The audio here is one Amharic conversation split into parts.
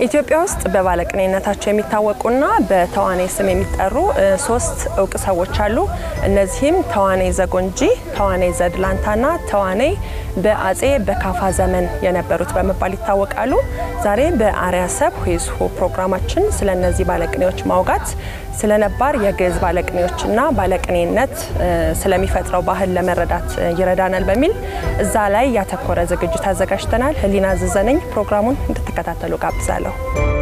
ኢትዮጵያ ውስጥ በባለቅኔነታቸው የሚታወቁና በተዋናይ ስም የሚጠሩ ሶስት እውቅ ሰዎች አሉ። እነዚህም ተዋናይ ዘጎንጂ፣ ተዋናይ ዘድላንታና ተዋናይ በአጼ በካፋ ዘመን የነበሩት በመባል ይታወቃሉ። ዛሬ በአርያ ሰብ ሁይዝሁ ፕሮግራማችን ስለ እነዚህ ባለቅኔዎች ማውጋት ስለ ነባር የግዕዝ ባለቅኔዎችና ባለቅኔነት ስለሚፈጥረው ባህል ለመረዳት ይረዳናል በሚል እዛ ላይ ያተኮረ ዝግጅት አዘጋጅተናል። ህሊና ዝዘነኝ ፕሮግራሙን እንድትከታተሉ ጋብዛለሁ።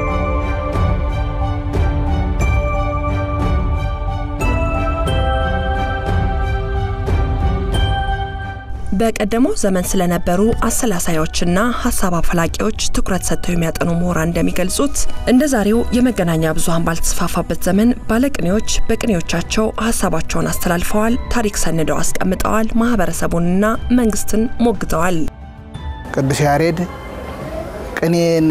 በቀደመው ዘመን ስለነበሩ አሰላሳዮችና ሀሳብ አፈላቂዎች ትኩረት ሰጥተው የሚያጠኑ ምሁራን እንደሚገልጹት እንደ ዛሬው የመገናኛ ብዙኃን ባልተስፋፋበት ዘመን ባለቅኔዎች በቅኔዎቻቸው ሀሳባቸውን አስተላልፈዋል፣ ታሪክ ሰንደው አስቀምጠዋል፣ ማህበረሰቡንና መንግስትን ሞግተዋል። ቅዱስ ያሬድ ቅኔን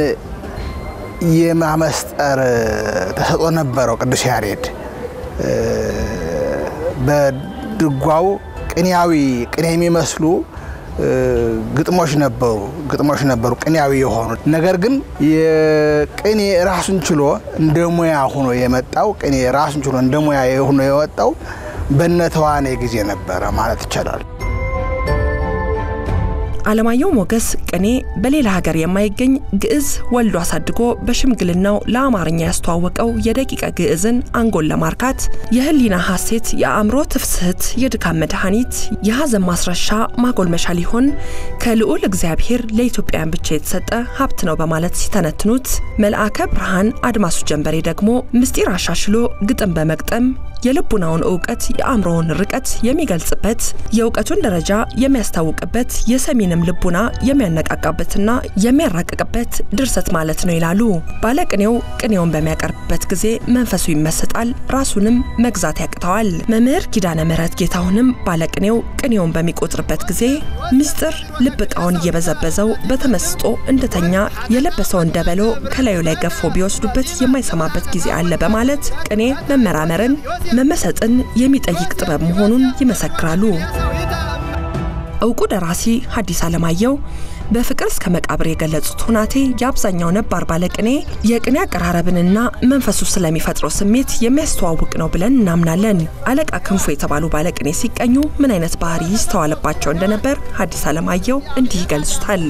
የማመስጠር ተሰጥኦ ነበረው። ቅዱስ ያሬድ በድጓው ቅኔያዊ ቅኔ የሚመስሉ ግጥሞች ነበሩ ግጥሞች ነበሩ ቅኔያዊ የሆኑ ነገር ግን የቅኔ ራሱን ችሎ እንደ ሙያ ሆኖ የመጣው ቅኔ ራሱን ችሎ እንደ ሙያ ሆኖ የወጣው በነተዋናይ ጊዜ ነበረ ማለት ይቻላል። አለማየሁ ሞገስ ቅኔ በሌላ ሀገር የማይገኝ ግዕዝ ወልዶ አሳድጎ በሽምግልናው ለአማርኛ ያስተዋወቀው የደቂቀ ግዕዝን አንጎል ለማርካት የህሊና ሐሴት፣ የአእምሮ ትፍስህት፣ የድካም መድኃኒት፣ የሐዘን ማስረሻ ማጎልመሻ ሊሆን ከልዑል እግዚአብሔር ለኢትዮጵያውያን ብቻ የተሰጠ ሀብት ነው በማለት ሲተነትኑት፣ መልአከ ብርሃን አድማሱ ጀንበሬ ደግሞ ምስጢር አሻሽሎ ግጥም በመግጠም የልቡናውን እውቀት የአእምሮውን ርቀት የሚገልጽበት የእውቀቱን ደረጃ የሚያስታውቅበት የሰሚንም ልቡና የሚያነቃቃበትና የሚያራቅቅበት ድርሰት ማለት ነው ይላሉ። ባለቅኔው ቅኔውን በሚያቀርብበት ጊዜ መንፈሱ ይመሰጣል፣ ራሱንም መግዛት ያቅተዋል። መምህር ኪዳነ ምሕረት ጌታሁንም ባለቅኔው ቅኔውን በሚቆጥርበት ጊዜ ምስጢር ልብ ዕቃውን እየበዘበዘው በተመስጦ እንደተኛ የለበሰውን ደበሎ ከላዩ ላይ ገፎ ቢወስዱበት የማይሰማበት ጊዜ አለ በማለት ቅኔ መመራመርን መመሰጥን የሚጠይቅ ጥበብ መሆኑን ይመሰክራሉ። እውቁ ደራሲ ሐዲስ ዓለማየሁ በፍቅር እስከ መቃብር የገለጹት ሁናቴ የአብዛኛው ነባር ባለቅኔ የቅኔ አቀራረብንና መንፈሱ ስለሚፈጥረው ስሜት የሚያስተዋውቅ ነው ብለን እናምናለን። አለቃ ክንፉ የተባሉ ባለቅኔ ሲቀኙ ምን አይነት ባህሪ ይስተዋልባቸው እንደነበር ሐዲስ ዓለማየሁ እንዲህ ይገልጹታል።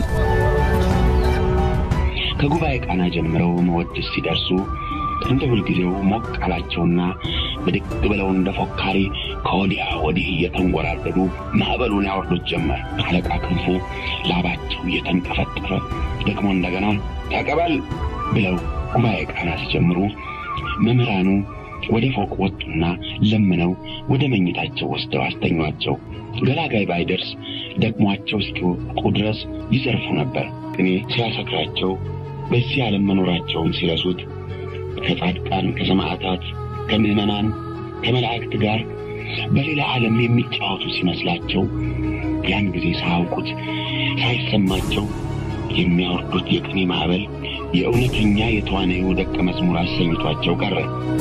ከጉባኤ ቃና ጀምረው መወድስ ሲደርሱ እንደ ሁልጊዜው ሞቅ አላቸውና ብድግ ብለው እንደ ፎካሪ ከወዲያ ወዲህ እየተንጎራደዱ ማዕበሉን ያወርዱት ጀመር። አለቃ ክንፉ ላባቸው እየተንጠፈጠፈ ደግሞ እንደገና ተቀበል ብለው ጉባኤ ቃና ሲጀምሩ መምህራኑ ወደ ፎቅ ወጡና ለምነው ወደ መኝታቸው ወስደው አስተኟቸው። ገላጋይ ባይደርስ ደግሟቸው እስኪወቁ ድረስ ይዘርፉ ነበር። ቅኔ ሲያሰክራቸው በዚህ ዓለም መኖራቸውን ሲረሱት ከጻድቃን ከሰማዕታት ከምዕመናን ከመላእክት ጋር በሌላ ዓለም የሚጫወቱ ሲመስላቸው ያን ጊዜ ሳያውቁት ሳይሰማቸው የሚያወርዱት የቅኔ ማዕበል የእውነተኛ የተዋናዩ ደቀ መዝሙር አሰኝቷቸው ቀረ።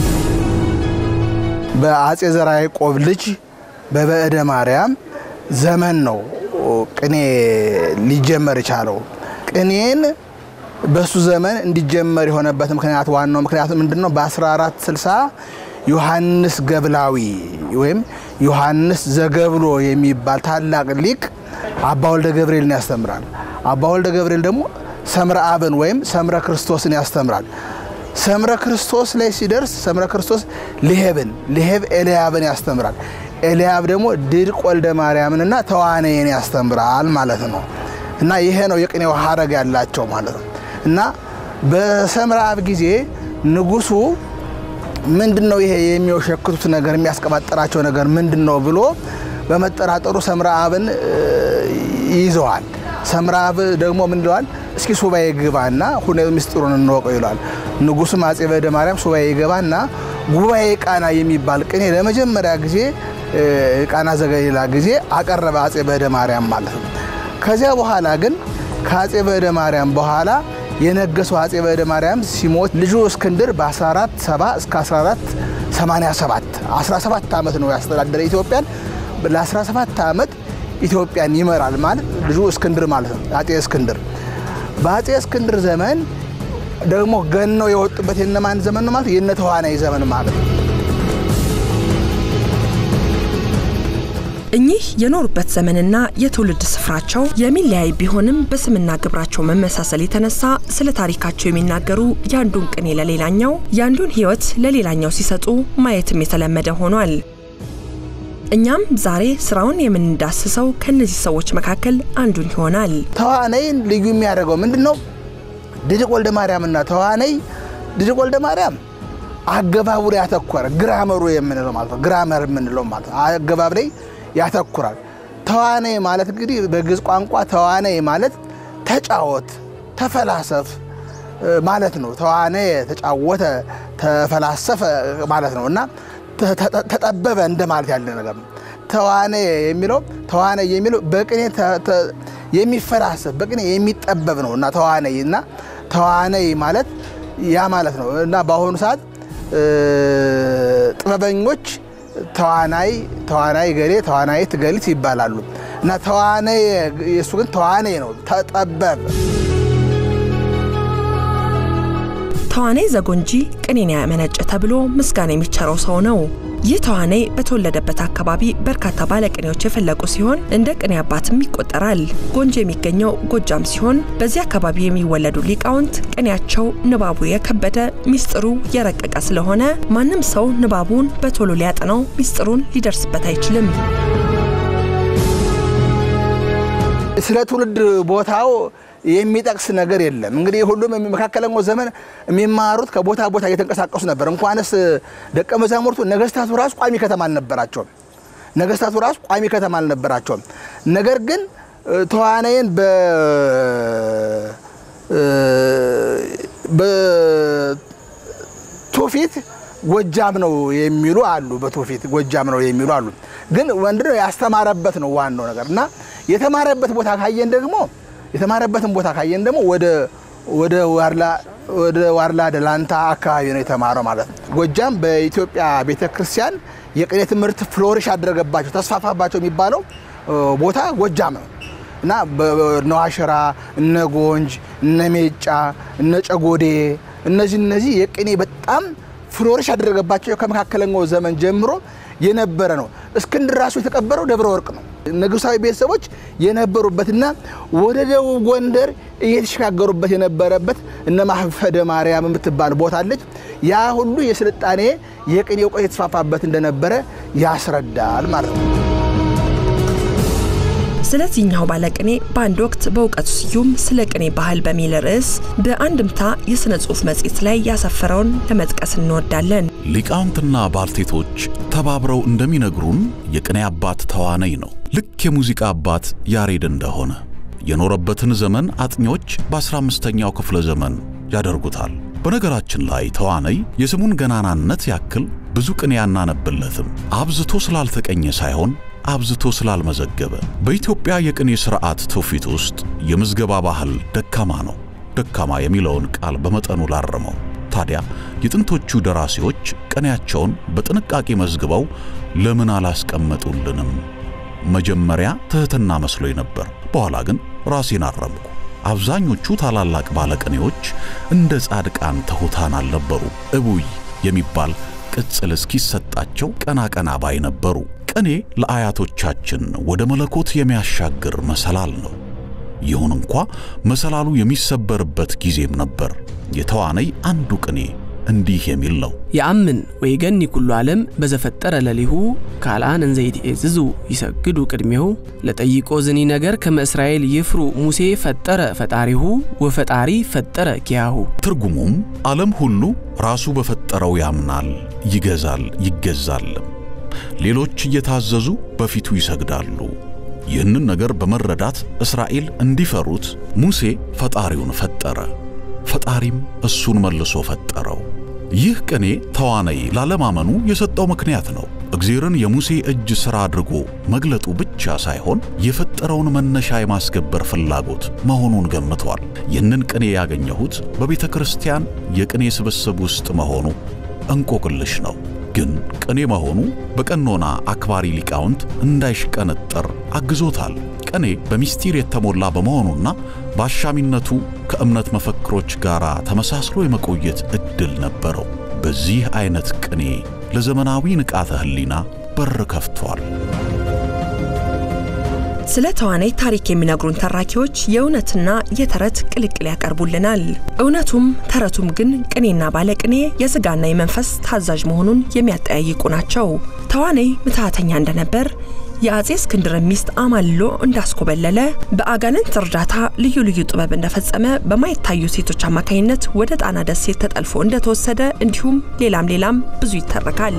በአጼ ዘርዓ ያዕቆብ ልጅ በበዕደ ማርያም ዘመን ነው ቅኔ ሊጀመር የቻለው። ቅኔን በሱ ዘመን እንዲጀመር የሆነበት ምክንያት ዋናው ምክንያቱ ምንድን ነው? በ1460 ዮሐንስ ገብላዊ ወይም ዮሐንስ ዘገብሎ የሚባል ታላቅ ሊቅ አባ ወልደ ገብርኤልን ያስተምራል። አባ ወልደ ገብርኤል ደግሞ ሰምረ አብን ወይም ሰምረ ክርስቶስን ያስተምራል። ሰምረ ክርስቶስ ላይ ሲደርስ ሰምረ ክርስቶስ ልሄብን፣ ልሄብ ኤልያብን ያስተምራል። ኤልያብ ደግሞ ድርቅ ወልደ ማርያምንና ተዋነይን ያስተምራል ማለት ነው። እና ይሄ ነው የቅኔው ሀረግ ያላቸው ማለት ነው። እና በሰምረ አብ ጊዜ ንጉሱ ምንድን ነው ይሄ የሚወሸክቱት ነገር የሚያስቀባጠራቸው ነገር ምንድን ነው ብሎ በመጠራጠሩ ሰምረ አብን ይዘዋል። ሰምረ አብ ደግሞ ምን ይለዋል? እስኪ ሱባኤ ግባና ሁኔ ምስጢሩን እንወቀው ይለዋል። ንጉሱም አጼ በዕደ ማርያም ሱባኤ ገባና ጉባኤ ቃና የሚባል ቅኔ ለመጀመሪያ ጊዜ ቃና ዘገሊላ ጊዜ አቀረበ አጼ በዕደ ማርያም ማለት ነው። ከዚያ በኋላ ግን ከአጼ በዕደ ማርያም በኋላ የነገሰው አጼ በዕደ ማርያም ሲሞት ልጁ እስክንድር በ1470 እስከ 1487 17 ዓመት ነው ያስተዳደረ ኢትዮጵያን። ለ17 ዓመት ኢትዮጵያን ይመራል ማለት ልጁ እስክንድር ማለት ነው። አጼ እስክንድር በአጼ እስክንድር ዘመን ደግሞ ገነው የወጡበት የነማን ዘመን ነው ማለት የነ ተዋናይ ዘመን ማለት ነው። እኚህ የኖሩበት ዘመንና የትውልድ ስፍራቸው የሚለያይ ቢሆንም በስምና ግብራቸው መመሳሰል የተነሳ ስለ ታሪካቸው የሚናገሩ የአንዱን ቅኔ ለሌላኛው የአንዱን ሕይወት ለሌላኛው ሲሰጡ ማየትም የተለመደ ሆኗል። እኛም ዛሬ ስራውን የምንዳስሰው ከእነዚህ ሰዎች መካከል አንዱን ይሆናል። ተዋናይን ልዩ የሚያደርገው ምንድን ነው? ድድቅ ወልደ ማርያምና ተዋናይ ድድቅ ወልደ ማርያም አገባቡ ላይ ያተኮረ ግራመሩ የምንለው ማለት ነው። ግራመር የምንለው ማለት ነው። አገባብ ላይ ያተኩራል። ተዋናይ ማለት እንግዲህ በግዕዝ ቋንቋ ተዋናይ ማለት ተጫወት፣ ተፈላሰፍ ማለት ነው። ተዋናይ ተጫወተ፣ ተፈላሰፈ ማለት ነው እና ተጠበበ እንደማለት ያለ ነገር ነው። ተዋናይ የሚለው ተዋናይ የሚለው በቅኔ የሚፈላሰፍ በቅኔ የሚጠበብ ነው እና ተዋናይ እና ተዋናይ ማለት ያ ማለት ነው እና በአሁኑ ሰዓት ጥበበኞች ተዋናይ ተዋናይ ገሌ ተዋናይት ገሊት ይባላሉ እና ተዋናይ የእሱ ግን ተዋናይ ነው፣ ተጠበብ ተዋናይ ዘጎንጂ ቅኔን ያመነጨ ተብሎ ምስጋና የሚቸረው ሰው ነው። ይህ ተዋናይ በተወለደበት አካባቢ በርካታ ባለቅኔዎች የፈለቁ ሲሆን እንደ ቅኔ አባትም ይቆጠራል። ጎንጂ የሚገኘው ጎጃም ሲሆን በዚህ አካባቢ የሚወለዱ ሊቃውንት ቅኔያቸው ንባቡ የከበደ ሚስጥሩ የረቀቀ ስለሆነ ማንም ሰው ንባቡን በቶሎ ሊያጠናው ሚስጥሩን ሊደርስበት አይችልም። ስለ ትውልድ ቦታው የሚጠቅስ ነገር የለም። እንግዲህ ሁሉም መካከለኛው ዘመን የሚማሩት ከቦታ ቦታ እየተንቀሳቀሱ ነበር። እንኳንስ ደቀ መዛሙርቱ ነገስታቱ ራሱ ቋሚ ከተማ አልነበራቸውም። ነገስታቱ ራሱ ቋሚ ከተማ አልነበራቸውም። ነገር ግን ተዋናይን በትውፊት ጎጃም ነው የሚሉ አሉ። በትውፊት ጎጃም ነው የሚሉ አሉ። ግን ወንድ ነው ያስተማረበት ነው ዋናው ነገር እና የተማረበት ቦታ ካየን ደግሞ የተማረበትን ቦታ ካየን ደግሞ ወደ ወደ ዋርላ ወደ ዋርላ ደላንታ አካባቢ ነው የተማረው ማለት ነው። ጎጃም በኢትዮጵያ ቤተ ክርስቲያን የቅኔ ትምህርት ፍሎሪሽ አደረገባቸው ተስፋፋባቸው የሚባለው ቦታ ጎጃም ነው እና እነ ዋሸራ፣ እነ ጎንጅ፣ እነ ሜጫ፣ እነ ጨጎዴ እነዚህ እነዚህ የቅኔ በጣም ፍሎሪሽ ያደረገባቸው ከመካከለኛው ዘመን ጀምሮ የነበረ ነው። እስክንድር ራሱ የተቀበረው ደብረ ወርቅ ነው። ንጉሳዊ ቤተሰቦች የነበሩበትና ወደ ደቡብ ጎንደር እየተሸጋገሩበት የነበረበት እነ ማህፈደ ማርያም የምትባል ቦታ አለች። ያ ሁሉ የስልጣኔ የቅኔ እውቀት የተስፋፋበት እንደነበረ ያስረዳል ማለት ነው። ስለዚህኛው ባለቅኔ በአንድ ወቅት በእውቀቱ ስዩም ስለ ቅኔ ባህል በሚል ርዕስ በአንድምታ የሥነ ጽሑፍ መጽሔት ላይ ያሰፈረውን ለመጥቀስ እንወዳለን። ሊቃውንትና ባልቴቶች ተባብረው እንደሚነግሩን የቅኔ አባት ተዋነይ ነው። ልክ የሙዚቃ አባት ያሬድ እንደሆነ የኖረበትን ዘመን አጥኚዎች በ15ኛው ክፍለ ዘመን ያደርጉታል። በነገራችን ላይ ተዋነይ የስሙን ገናናነት ያክል ብዙ ቅኔ ያናነብለትም አብዝቶ ስላልተቀኘ ሳይሆን አብዝቶ ስላልመዘገበ። በኢትዮጵያ የቅኔ ሥርዓት ትውፊት ውስጥ የምዝገባ ባህል ደካማ ነው። ደካማ የሚለውን ቃል በመጠኑ ላረመው። ታዲያ የጥንቶቹ ደራሲዎች ቅኔያቸውን በጥንቃቄ መዝግበው ለምን አላስቀመጡልንም? መጀመሪያ ትሕትና መስሎኝ ነበር። በኋላ ግን ራሴን አረምኩ። አብዛኞቹ ታላላቅ ባለቅኔዎች እንደ ጻድቃን ትሑታን አልነበሩ። እቡይ የሚባል ቅጽል እስኪሰጣቸው ቀና ቀና ባይ ነበሩ። ቅኔ ለአያቶቻችን ወደ መለኮት የሚያሻግር መሰላል ነው። ይሁን እንኳ መሰላሉ የሚሰበርበት ጊዜም ነበር። የተዋነይ አንዱ ቅኔ እንዲህ የሚል ነው። የአምን ወይገኒ ኩሉ ዓለም በዘፈጠረ ለሊሁ ካልአን እንዘይትዔዝዙ ይሰግዱ ቅድሜሁ ለጠይቆ ዝኒ ነገር ከመ እስራኤል ይፍሩ ሙሴ ፈጠረ ፈጣሪሁ ወፈጣሪ ፈጠረ ኪያሁ። ትርጉሙም ዓለም ሁሉ ራሱ በፈጠረው ያምናል፣ ይገዛል፣ ይገዛልም። ሌሎች እየታዘዙ በፊቱ ይሰግዳሉ። ይህንን ነገር በመረዳት እስራኤል እንዲፈሩት ሙሴ ፈጣሪውን ፈጠረ፣ ፈጣሪም እሱን መልሶ ፈጠረው። ይህ ቅኔ ተዋነይ ላለማመኑ የሰጠው ምክንያት ነው። እግዜርን የሙሴ እጅ ሥራ አድርጎ መግለጡ ብቻ ሳይሆን የፈጠረውን መነሻ የማስገበር ፍላጎት መሆኑን ገምቷል። ይህንን ቅኔ ያገኘሁት በቤተ ክርስቲያን የቅኔ ስብስብ ውስጥ መሆኑ እንቆቅልሽ ነው። ግን ቅኔ መሆኑ በቀኖና አክባሪ ሊቃውንት እንዳይሽቀነጠር አግዞታል። ቅኔ በሚስጢር የተሞላ በመሆኑና በአሻሚነቱ ከእምነት መፈክሮች ጋር ተመሳስሎ የመቆየት ዕድል ነበረው። በዚህ አይነት ቅኔ ለዘመናዊ ንቃተ ሕሊና በር ከፍቷል። ስለ ተዋናይ ታሪክ የሚነግሩን ተራኪዎች የእውነትና የተረት ቅልቅል ያቀርቡልናል። እውነቱም ተረቱም ግን ቅኔና ባለቅኔ የሥጋና የመንፈስ ታዛዥ መሆኑን የሚያጠያይቁ ናቸው። ተዋናይ ምትሃተኛ እንደነበር የአጼ እስክንድርን ሚስት አማልሎ እንዳስኮበለለ በአጋንንት እርዳታ ልዩ ልዩ ጥበብ እንደፈጸመ በማይታዩ ሴቶች አማካኝነት ወደ ጣና ደሴት ተጠልፎ እንደተወሰደ እንዲሁም ሌላም ሌላም ብዙ ይተረካል።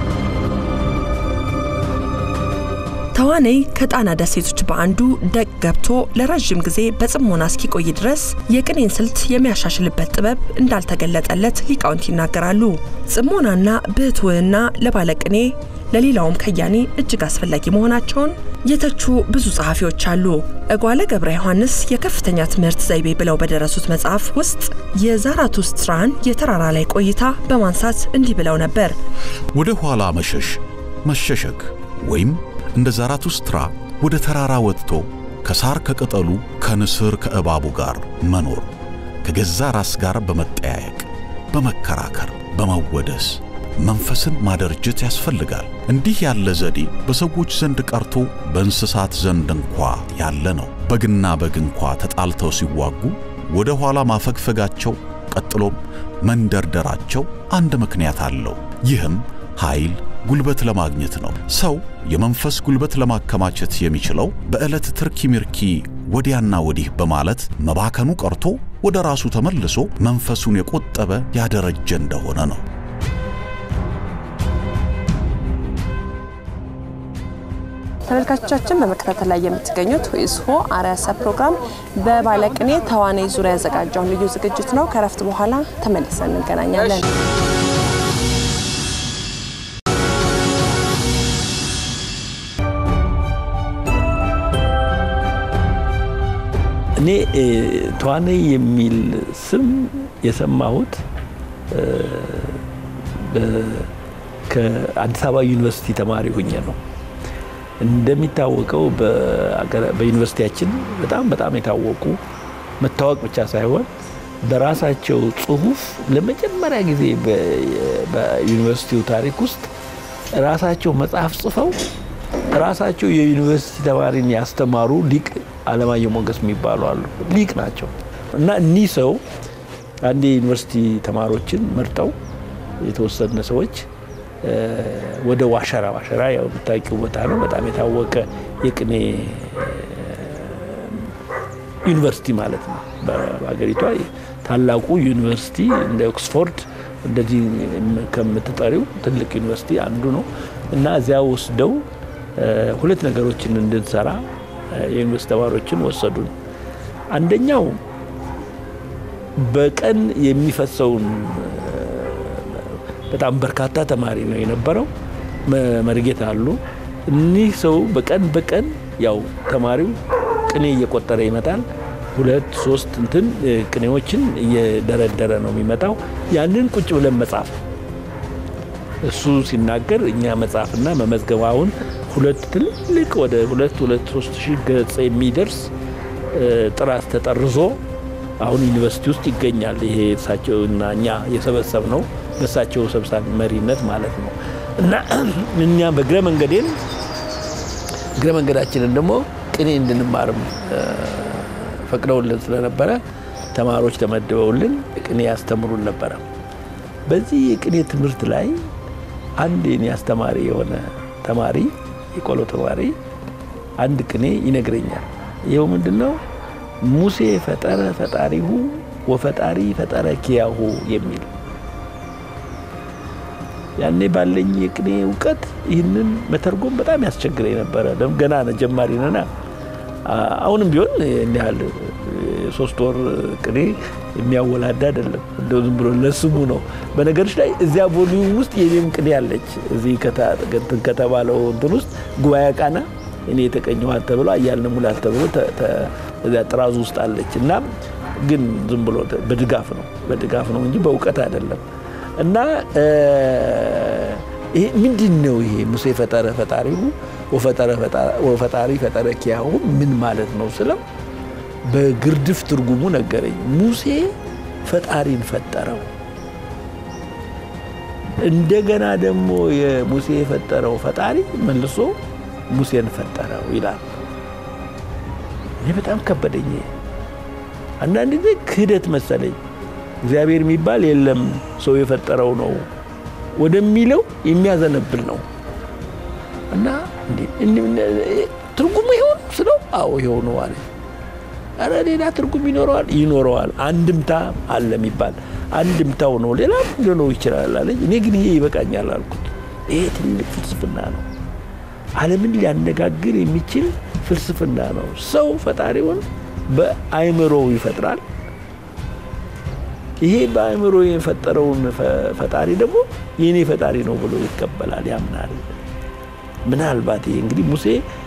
ተዋናይ ከጣና ደሴቶች በአንዱ ደቅ ገብቶ ለረዥም ጊዜ በጽሞና እስኪቆይ ድረስ የቅኔን ስልት የሚያሻሽልበት ጥበብ እንዳልተገለጠለት ሊቃውንት ይናገራሉ። ጽሞናና ብሕትውና ለባለቅኔ ለሌላውም ከያኔ እጅግ አስፈላጊ መሆናቸውን የተቹ ብዙ ጸሐፊዎች አሉ። እጓለ ገብረ ዮሐንስ የከፍተኛ ትምህርት ዘይቤ ብለው በደረሱት መጽሐፍ ውስጥ የዛራቱስትራን የተራራ ላይ ቆይታ በማንሳት እንዲህ ብለው ነበር። ወደ ኋላ መሸሽ መሸሸግ ወይም እንደ ዛራቱስትራ ወደ ተራራ ወጥቶ ከሳር ከቅጠሉ ከንስር ከእባቡ ጋር መኖር ከገዛ ራስ ጋር በመጠያየቅ በመከራከር በመወደስ መንፈስን ማደርጀት ያስፈልጋል። እንዲህ ያለ ዘዴ በሰዎች ዘንድ ቀርቶ በእንስሳት ዘንድ እንኳ ያለ ነው። በግና በግ እንኳ ተጣልተው ሲዋጉ ወደ ኋላ ማፈግፈጋቸው ቀጥሎም መንደርደራቸው አንድ ምክንያት አለው። ይህም ኃይል ጉልበት ለማግኘት ነው። ሰው የመንፈስ ጉልበት ለማከማቸት የሚችለው በዕለት ትርኪ ሚርኪ ወዲያና ወዲህ በማለት መባከኑ ቀርቶ ወደ ራሱ ተመልሶ መንፈሱን የቆጠበ ያደረጀ እንደሆነ ነው። ተመልካቾቻችን በመከታተል ላይ የምትገኙት ሆይስሆ አርያሰ ፕሮግራም በባለቅኔ ተዋናይ ዙሪያ ያዘጋጀውን ልዩ ዝግጅት ነው። ከረፍት በኋላ ተመልሰን እንገናኛለን። እኔ ተዋናይ የሚል ስም የሰማሁት ከአዲስ አበባ ዩኒቨርሲቲ ተማሪ ሁኜ ነው። እንደሚታወቀው በዩኒቨርሲቲያችን በጣም በጣም የታወቁ መታወቅ ብቻ ሳይሆን በራሳቸው ጽሁፍ ለመጀመሪያ ጊዜ በዩኒቨርሲቲው ታሪክ ውስጥ ራሳቸው መጽሐፍ ጽፈው ራሳቸው የዩኒቨርሲቲ ተማሪን ያስተማሩ ሊቅ አለማየሁ ሞገስ የሚባሉ አሉ። ሊቅ ናቸው እና እኒህ ሰው አንድ የዩኒቨርሲቲ ተማሪዎችን መርጠው የተወሰነ ሰዎች ወደ ዋሸራ ዋሸራ ያው የምታውቂው ቦታ ነው። በጣም የታወቀ የቅኔ ዩኒቨርሲቲ ማለት ነው። በሀገሪቷ ታላቁ ዩኒቨርሲቲ እንደ ኦክስፎርድ እንደዚህ ከምትጠሪው ትልቅ ዩኒቨርሲቲ አንዱ ነው እና እዚያ ወስደው ሁለት ነገሮችን እንድንሰራ የዩኒቨርሲቲ ተማሪዎችን ወሰዱን። አንደኛው በቀን የሚፈሰውን በጣም በርካታ ተማሪ ነው የነበረው። መርጌታ አሉ። እኒህ ሰው በቀን በቀን ያው ተማሪው ቅኔ እየቆጠረ ይመጣል። ሁለት ሶስት እንትን ቅኔዎችን እየደረደረ ነው የሚመጣው። ያንን ቁጭ ብለን መጻፍ እሱ ሲናገር እኛ መጻፍና መመዝገባውን ሁለት ትልቅ ወደ ሁለት ሁለት ሶስት ሺህ ገጽ የሚደርስ ጥራት ተጠርዞ አሁን ዩኒቨርሲቲ ውስጥ ይገኛል። ይሄ እሳቸው እና እኛ የሰበሰብ ነው በእሳቸው ሰብሳቢ መሪነት ማለት ነው። እና እኛ በእግረ መንገዴን እግረ መንገዳችንን ደግሞ ቅኔ እንድንማርም ፈቅደውልን ስለነበረ ተማሪዎች ተመድበውልን ቅኔ ያስተምሩን ነበረ። በዚህ የቅኔ ትምህርት ላይ አንድ የኔ አስተማሪ የሆነ ተማሪ የቆሎ ተማሪ አንድ ቅኔ ይነግረኛል። ይኸው ምንድን ነው? ሙሴ ፈጠረ ፈጣሪሁ ወፈጣሪ ፈጠረ ኪያሁ የሚል ያኔ ባለኝ የቅኔ እውቀት ይህንን መተርጎም በጣም ያስቸግረኝ ነበረ። ገና ጀማሪ ነና። አሁንም ቢሆን እንዲህ ያህል ሶስት ወር ቅኔ የሚያወላዳ አይደለም። እንደው ዝም ብሎ ለስሙ ነው። በነገሮች ላይ እዚያ ቮሊዩም ውስጥ የኔም ቅኔ አለች። እዚህ ከተባለው እንትን ውስጥ ጉባኤ ቃና እኔ የተቀኘኋት ተብሎ አያልነ ሙላት ተብሎ እዚያ ጥራዙ ውስጥ አለች እና ግን ዝም ብሎ በድጋፍ ነው በድጋፍ ነው እንጂ በእውቀት አይደለም። እና ይሄ ምንድን ነው? ይሄ ሙሴ ፈጠረ ፈጣሪሁ ወፈጣሪ ፈጠረ ኪያሁ ምን ማለት ነው ስለው በግርድፍ ትርጉሙ ነገረኝ። ሙሴ ፈጣሪን ፈጠረው፣ እንደገና ደግሞ የሙሴ የፈጠረው ፈጣሪ መልሶ ሙሴን ፈጠረው ይላል። እኔ በጣም ከበደኝ። አንዳንድ ጊዜ ክህደት መሰለኝ። እግዚአብሔር የሚባል የለም ሰው የፈጠረው ነው ወደሚለው የሚያዘነብል ነው እና ትርጉሙ ይሆን ስለው አዎ ይኸው ነው አለ። ኧረ ሌላ ትርጉም ይኖረዋል ይኖረዋል። አንድምታ አለ የሚባል አንድምታው ነው ሌላም ሊሆነው ይችላል አለኝ። እኔ ግን ይሄ ይበቃኛል አልኩት። ይሄ ትልቅ ፍልስፍና ነው። ዓለምን ሊያነጋግር የሚችል ፍልስፍና ነው። ሰው ፈጣሪውን በአይምሮው ይፈጥራል። ይሄ በአእምሮ የፈጠረውን ፈጣሪ ደግሞ የእኔ ፈጣሪ ነው ብሎ ይቀበላል፣ ያምናል። ምናልባት ይሄ እንግዲህ ሙሴ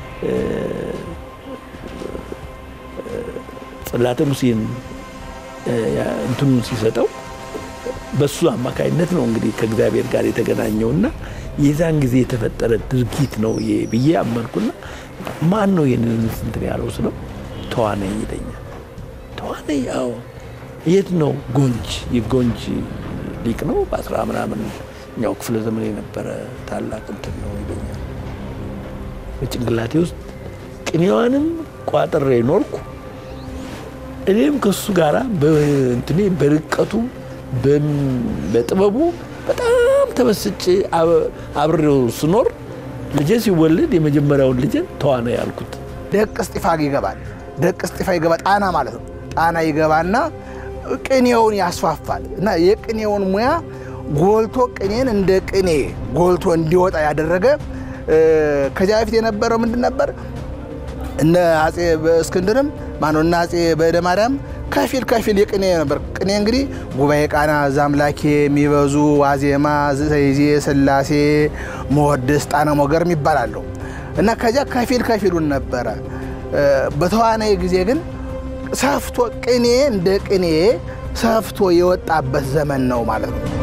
ጽላተ ሙሴን እንትኑን ሲሰጠው በሱ አማካይነት ነው እንግዲህ ከእግዚአብሔር ጋር የተገናኘውና የዛን ጊዜ የተፈጠረ ድርጊት ነው ይሄ ብዬ አመንኩና ማን ነው ይህንን እንትን ያለው ስለው ተዋነኝ ይለኛል። ተዋነኝ አዎ የት ነው? ጎንጅ የጎንጅ ሊቅ ነው። በአስራ ምናምን እኛው ክፍለ ዘመን የነበረ ታላቅ እንትን ነው ይለኛል። በጭንቅላቴ ውስጥ ቅኔዋንም ቋጥሬ ኖርኩ። እኔም ከሱ ጋራ በእንትኔ በርቀቱ በጥበቡ በጣም ተመስጬ አብሬው ስኖር ልጄ ሲወለድ የመጀመሪያውን ልጄን ተዋነ ያልኩት ደቅ እስጢፋ ይገባል። ደቅ እስጢፋ ይገባ ጣና ማለት ነው። ጣና ይገባና ቅኔውን ያስፋፋል እና የቅኔውን ሙያ ጎልቶ ቅኔን እንደ ቅኔ ጎልቶ እንዲወጣ ያደረገ ከዚያ በፊት የነበረው ምንድን ነበር? እነ አጼ እስክንድርም ማነው እነ አጼ በእደ ማርያም ከፊል ከፊል የቅኔ ነበር። ቅኔ እንግዲህ ጉባኤ ቃና፣ ዛምላኬ፣ የሚበዙ፣ ዋዜማ፣ ዘይዜ፣ ስላሴ፣ መወድስ፣ ጣነ ሞገርም ይባላሉ እና ከዚያ ከፊል ከፊሉን ነበረ። በተዋናይ ጊዜ ግን ሰፍቶ ቅኔ እንደ ቅኔ ሰፍቶ የወጣበት ዘመን ነው ማለት ነው።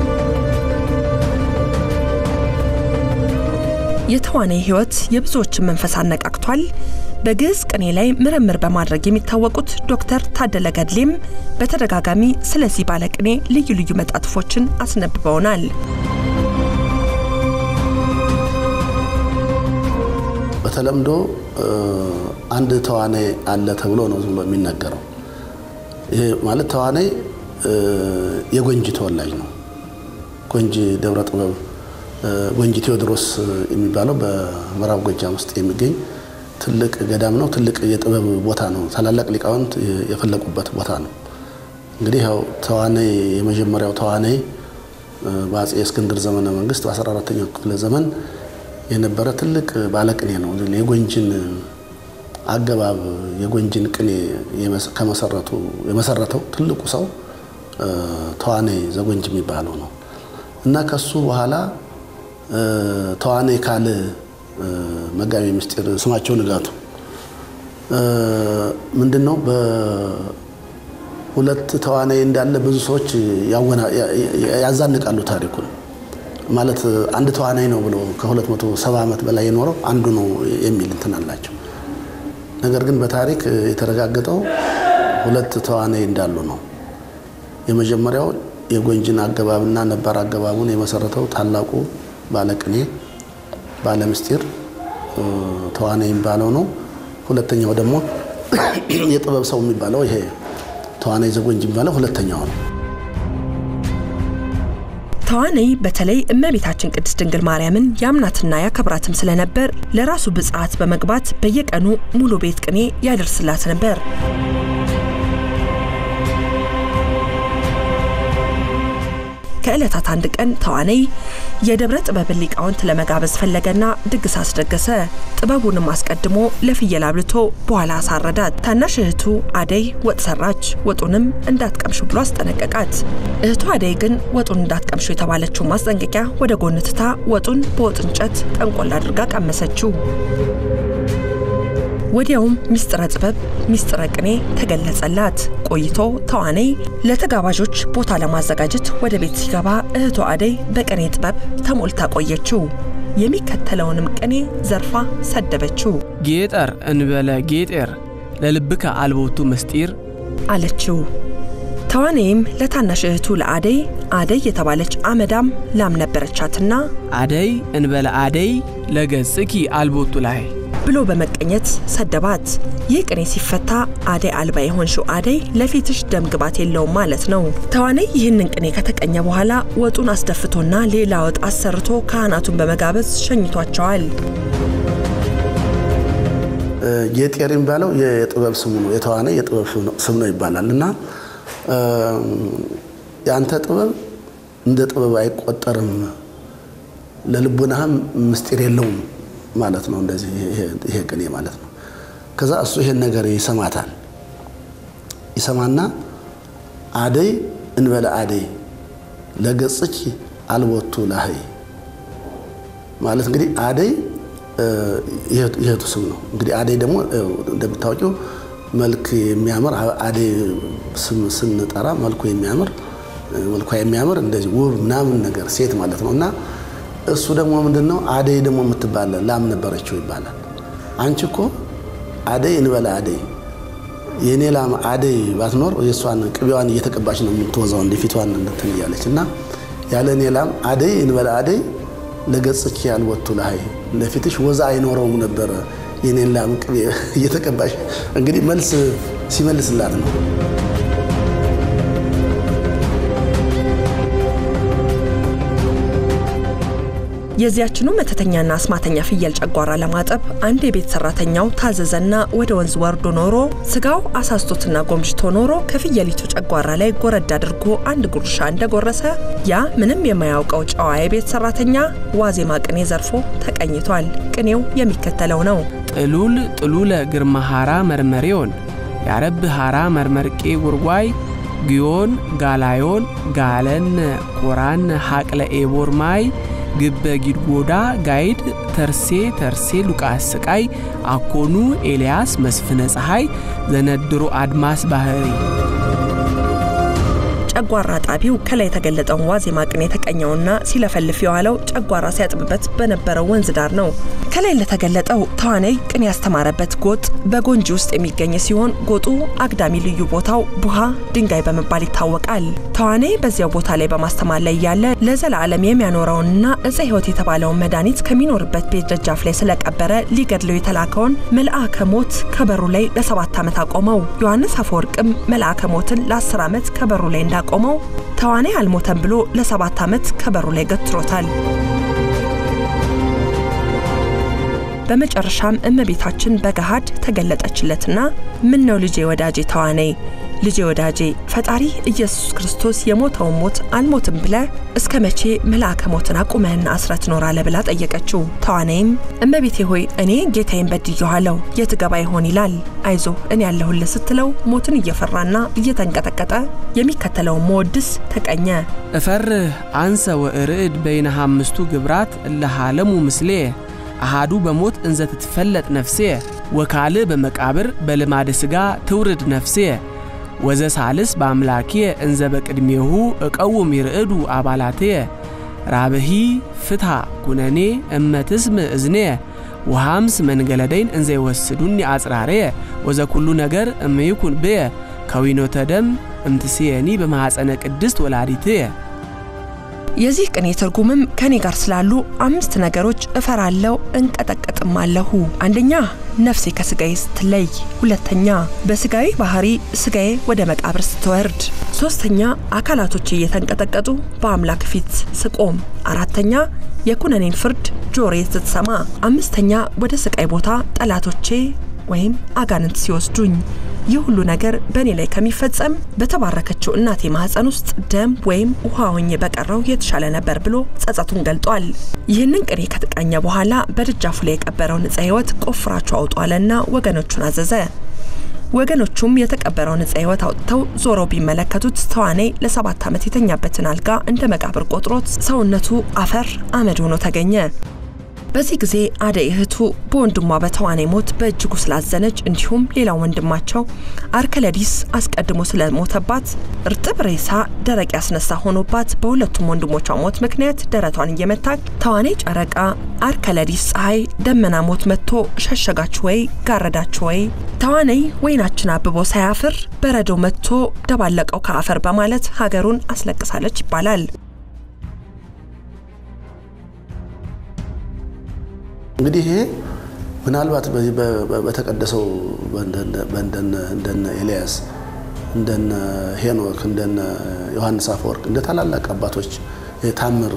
የተዋናይ ሕይወት የብዙዎችን መንፈስ አነቃቅቷል። በግዕዝ ቅኔ ላይ ምርምር በማድረግ የሚታወቁት ዶክተር ታደለ ገድሌም በተደጋጋሚ ስለዚህ ባለቅኔ ልዩ ልዩ መጣጥፎችን አስነብበውናል። በተለምዶ አንድ ተዋናይ አለ ተብሎ ነው ዝም ብሎ የሚነገረው። ይሄ ማለት ተዋናይ የጎንጂ ተወላጅ ነው። ጎንጂ ደብረ ጥበብ ጎንጂ ቴዎድሮስ የሚባለው በምዕራብ ጎጃም ውስጥ የሚገኝ ትልቅ ገዳም ነው። ትልቅ የጥበብ ቦታ ነው። ታላላቅ ሊቃውንት የፈለቁበት ቦታ ነው። እንግዲህ ያው ተዋናይ የመጀመሪያው ተዋናይ በአጼ እስክንድር ዘመነ መንግስት በ14ተኛው ክፍለ ዘመን የነበረ ትልቅ ባለቅኔ ነው። የጎንጅን አገባብ የጎንጅን ቅኔ ከመሰረቱ የመሰረተው ትልቁ ሰው ተዋናይ ዘጎንጅ የሚባለው ነው እና ከሱ በኋላ ተዋናይ ካል መጋቢ ምስጢር ስማቸው ንጋቱ ምንድን ነው በሁለት ተዋናይ እንዳለ ብዙ ሰዎች ያዛንቃሉ ታሪኩን ማለት አንድ ተዋናይ ነው ብሎ ከ270 ዓመት በላይ የኖረው አንዱ ነው የሚል እንትን አላቸው። ነገር ግን በታሪክ የተረጋገጠው ሁለት ተዋናይ እንዳሉ ነው። የመጀመሪያው የጎንጅን አገባብና ነባር አገባቡን የመሰረተው ታላቁ ባለቅኔ ባለምስጢር ተዋናይ የሚባለው ነው። ሁለተኛው ደግሞ የጥበብ ሰው የሚባለው ይሄ ተዋናይ ዘጎንጅ የሚባለው ሁለተኛው ነው። ተዋናይ በተለይ እመቤታችን ቅድስት ድንግል ማርያምን ያምናትና ያከብራትም ስለነበር ለራሱ ብጽዓት በመግባት በየቀኑ ሙሉ ቤት ቅኔ ያደርስላት ነበር። ከዕለታት አንድ ቀን ተዋናይ የደብረ ጥበብን ሊቃውንት ለመጋበዝ ፈለገና ድግስ አስደገሰ። ጥበቡንም አስቀድሞ ለፍየል አብልቶ በኋላ አሳረዳት። ታናሽ እህቱ አደይ ወጥ ሰራች። ወጡንም እንዳትቀምሹ ብሎ አስጠነቀቃት። እህቱ አደይ ግን ወጡን እንዳትቀምሹ የተባለችው ማስጠንቀቂያ ወደ ጎን ትታ ወጡን በወጥ እንጨት ጠንቆል አድርጋ ቀመሰችው። ወዲያውም ሚስጥረ ጥበብ ሚስጥረ ቅኔ ተገለጸላት። ቆይቶ ተዋናይ ለተጋባዦች ቦታ ለማዘጋጀት ወደ ቤት ሲገባ እህቷ አደይ በቅኔ ጥበብ ተሞልታ ቆየችው። የሚከተለውንም ቅኔ ዘርፋ ሰደበችው። ጌጠር እንበለ ጌጤር ለልብከ አልቦቱ ምስጢር አለችው። ተዋኔም ለታናሽ እህቱ ለአደይ አደይ የተባለች አመዳም ላም ነበረቻትና አደይ እንበለ አደይ ለገጽኪ አልቦቱ ላይ ብሎ በመቀኘት ሰደባት። ይህ ቅኔ ሲፈታ አደይ አልባ የሆንሽው አደይ ለፊትሽ ደም ግባት የለውም ማለት ነው። ተዋናይ ይህንን ቅኔ ከተቀኘ በኋላ ወጡን አስደፍቶና ሌላ ወጥ አሰርቶ ካህናቱን በመጋበዝ ሸኝቷቸዋል። ጌጤር የሚባለው የጥበብ ስሙ ነው። የተዋናይ የጥበብ ስም ነው ይባላል እና የአንተ ጥበብ እንደ ጥበብ አይቆጠርም፣ ለልቡናህም ምስጢር የለውም ማለት ነው። እንደዚህ ይሄ ቅኔ ማለት ነው። ከዛ እሱ ይሄን ነገር ይሰማታል። ይሰማና አደይ እንበለ አደይ ለገጽኪ አልቦቱ ላህይ ማለት እንግዲህ አደይ የእህቱ ስም ነው። እንግዲህ አደይ ደግሞ እንደምታወቂው መልክ የሚያምር አደይ ስም ስንጠራ መልኩ የሚያምር መልኳ የሚያምር እንደዚህ ውብ ምናምን ነገር ሴት ማለት ነው እና እሱ ደግሞ ምንድን ነው አደይ ደግሞ የምትባለ ላም ነበረችው ይባላል። አንቺ እኮ አደይ እንበለ አደይ የእኔ ላም አደይ ባትኖር የእሷን ቅቤዋን እየተቀባች ነው የምትወዛው እንደ ፊቷን እንትን እያለች እና ያለ እኔ ላም አደይ እንበለ አደይ ለገጽኪ አልቦቱ ለሀይ ለፊትሽ ወዛ አይኖረውም ነበረ የኔን ላም ቅቤ እየተቀባሽ እንግዲህ መልስ ሲመልስላት ነው። የዚያችኑ መተተኛና አስማተኛ ፍየል ጨጓራ ለማጠብ አንድ የቤት ሰራተኛው ታዘዘና ወደ ወንዝ ወርዶ ኖሮ ስጋው አሳስቶትና ጎምጅቶ ኖሮ ከፍየሊቱ ጨጓራ ላይ ጎረድ አድርጎ አንድ ጉርሻ እንደጎረሰ ያ ምንም የማያውቀው ጨዋ የቤት ሰራተኛ ዋዜማ ቅኔ ዘርፎ ተቀኝቷል። ቅኔው የሚከተለው ነው። ጥሉል ጥሉለ ግርማ ሃራ መርመሬዮን ያረብ ሃራ መርመርቄ ጉርጓይ ግዮን ጋላዮን ጋለን ኮራን ሀቅለ ኤቦር ማይ ግበ ጊድጎዳ ጋይድ ተርሴ ተርሴ ሉቃስ ስቃይ አኮኑ ኤልያስ መስፍነ ፀሐይ ዘነድሮ አድማስ ባህሪ ጨጓራ ጣቢው ከላይ የተገለጠውን ዋዜማ ቅኔ የተቀኘውና ሲለፈልፍ የዋለው ጨጓራ ሲያጥብበት በነበረው ወንዝ ዳር ነው። ከላይ ለተገለጠው ተዋናይ ቅኔ ያስተማረበት ጎጥ በጎንጂ ውስጥ የሚገኝ ሲሆን ጎጡ አግዳሚ ልዩ ቦታው ቡሃ ድንጋይ በመባል ይታወቃል። ተዋናይ በዚያው ቦታ ላይ በማስተማር ላይ ያለ ለዘላለም የሚያኖረውንና እፀ ሕይወት የተባለውን መድኃኒት ከሚኖርበት ቤት ደጃፍ ላይ ስለቀበረ ሊገድለው የተላከውን መልአከ ሞት ከበሩ ላይ ለሰባት ዓመት አቆመው። ዮሐንስ አፈወርቅም መልአከ ሞትን ለአስር ዓመት ከበሩ ላይ እንዳቆመው ተዋናይ አልሞተም ብሎ ለሰባት ዓመት ከበሩ ላይ ገትሮታል። በመጨረሻም እመቤታችን በገሃድ ተገለጠችለትና ምን ነው ልጄ ወዳጄ ተዋናይ ልጄ ወዳጄ ፈጣሪ ኢየሱስ ክርስቶስ የሞተውን ሞት አልሞትም ብለ እስከ መቼ መልአከ ሞትን አቁመህና አስረ ትኖራለህ ብላ ጠየቀችው። ተዋናይም እመቤቴ ሆይ እኔ ጌታዬን በድየኋለሁ የት ገባ ይሆን ይላል። አይዞ እኔ ያለሁልህ ስትለው ሞትን እየፈራና እየተንቀጠቀጠ የሚከተለውን መወድስ ተቀኘ። እፈርህ አንሰ ወእርዕድ በይነ አምስቱ ግብራት እለሃለሙ ምስሌ አሃዱ በሞት እንዘ ትትፈለጥ ነፍሴ ወካልእ በመቃብር በልማደ ሥጋ ትውርድ ነፍሴ ወዘ ሳልስ በአምላክየ እንዘ በቅድሜሁ እቀውም ይርዕዱ አባላትየ ራብሂ ፍትሐ ኩነኔ እመትስም እዝኔ ወሃምስ መንገለደይን እንዘ ይወስዱኒ አጽራሬየ ወዘ ኩሉ ነገር እምይኩን ብየ ከዊኖተ ደም እምትስየኒ በማኅፀነ ቅድስት ወላዲትየ የዚህ ቅኔ ትርጉምም ከኔ ጋር ስላሉ አምስት ነገሮች እፈራለሁ እንቀጠቀጥም አለሁ። አንደኛ ነፍሴ ከስጋዬ ስትለይ፣ ሁለተኛ በስጋዊ ባህሪ ስጋዬ ወደ መቃብር ስትወርድ፣ ሶስተኛ አካላቶቼ እየተንቀጠቀጡ በአምላክ ፊት ስቆም፣ አራተኛ የኩነኔን ፍርድ ጆሮዬ ስትሰማ፣ አምስተኛ ወደ ስቃይ ቦታ ጠላቶቼ ወይም አጋንንት ሲወስዱኝ ይህ ሁሉ ነገር በእኔ ላይ ከሚፈጸም በተባረከችው እናቴ ማህፀን ውስጥ ደም ወይም ውሃ ሆኜ በቀረው የተሻለ ነበር ብሎ ጸጸቱን ገልጧል። ይህንን ቅኔ ከተቃኘ በኋላ በደጃፉ ላይ የቀበረውን ዕፀ ሕይወት ቆፍራችሁ አውጡ አለና ወገኖቹን አዘዘ። ወገኖቹም የተቀበረውን ዕፀ ሕይወት አውጥተው ዞረው ቢመለከቱት ተዋናይ ለሰባት ዓመት የተኛበትን አልጋ እንደ መቃብር ቆጥሮት ሰውነቱ አፈር አመድ ሆኖ ተገኘ። በዚህ ጊዜ አደይ እህቱ በወንድሟ በተዋናይ ሞት በእጅጉ ስላዘነች እንዲሁም ሌላው ወንድማቸው አርከለዲስ አስቀድሞ ስለሞተባት እርጥብ ሬሳ ደረቅ ያስነሳ ሆኖባት በሁለቱም ወንድሞቿ ሞት ምክንያት ደረቷን እየመታች ተዋናይ ጨረቃ፣ አርከለዲስ ፀሐይ፣ ደመና ሞት መጥቶ ሸሸጋችሁ ወይ ጋረዳችሁ ወይ ተዋናይ ወይናችን አብቦ ሳያፍር በረዶ መጥቶ ደባለቀው ከአፈር በማለት ሀገሩን አስለቅሳለች ይባላል። እንግዲህ ይሄ ምናልባት በዚህ በተቀደሰው እንደነ ኤልያስ እንደነ ሄኖክ እንደነ ዮሐንስ አፈወርቅ እንደ ታላላቅ አባቶች ታምር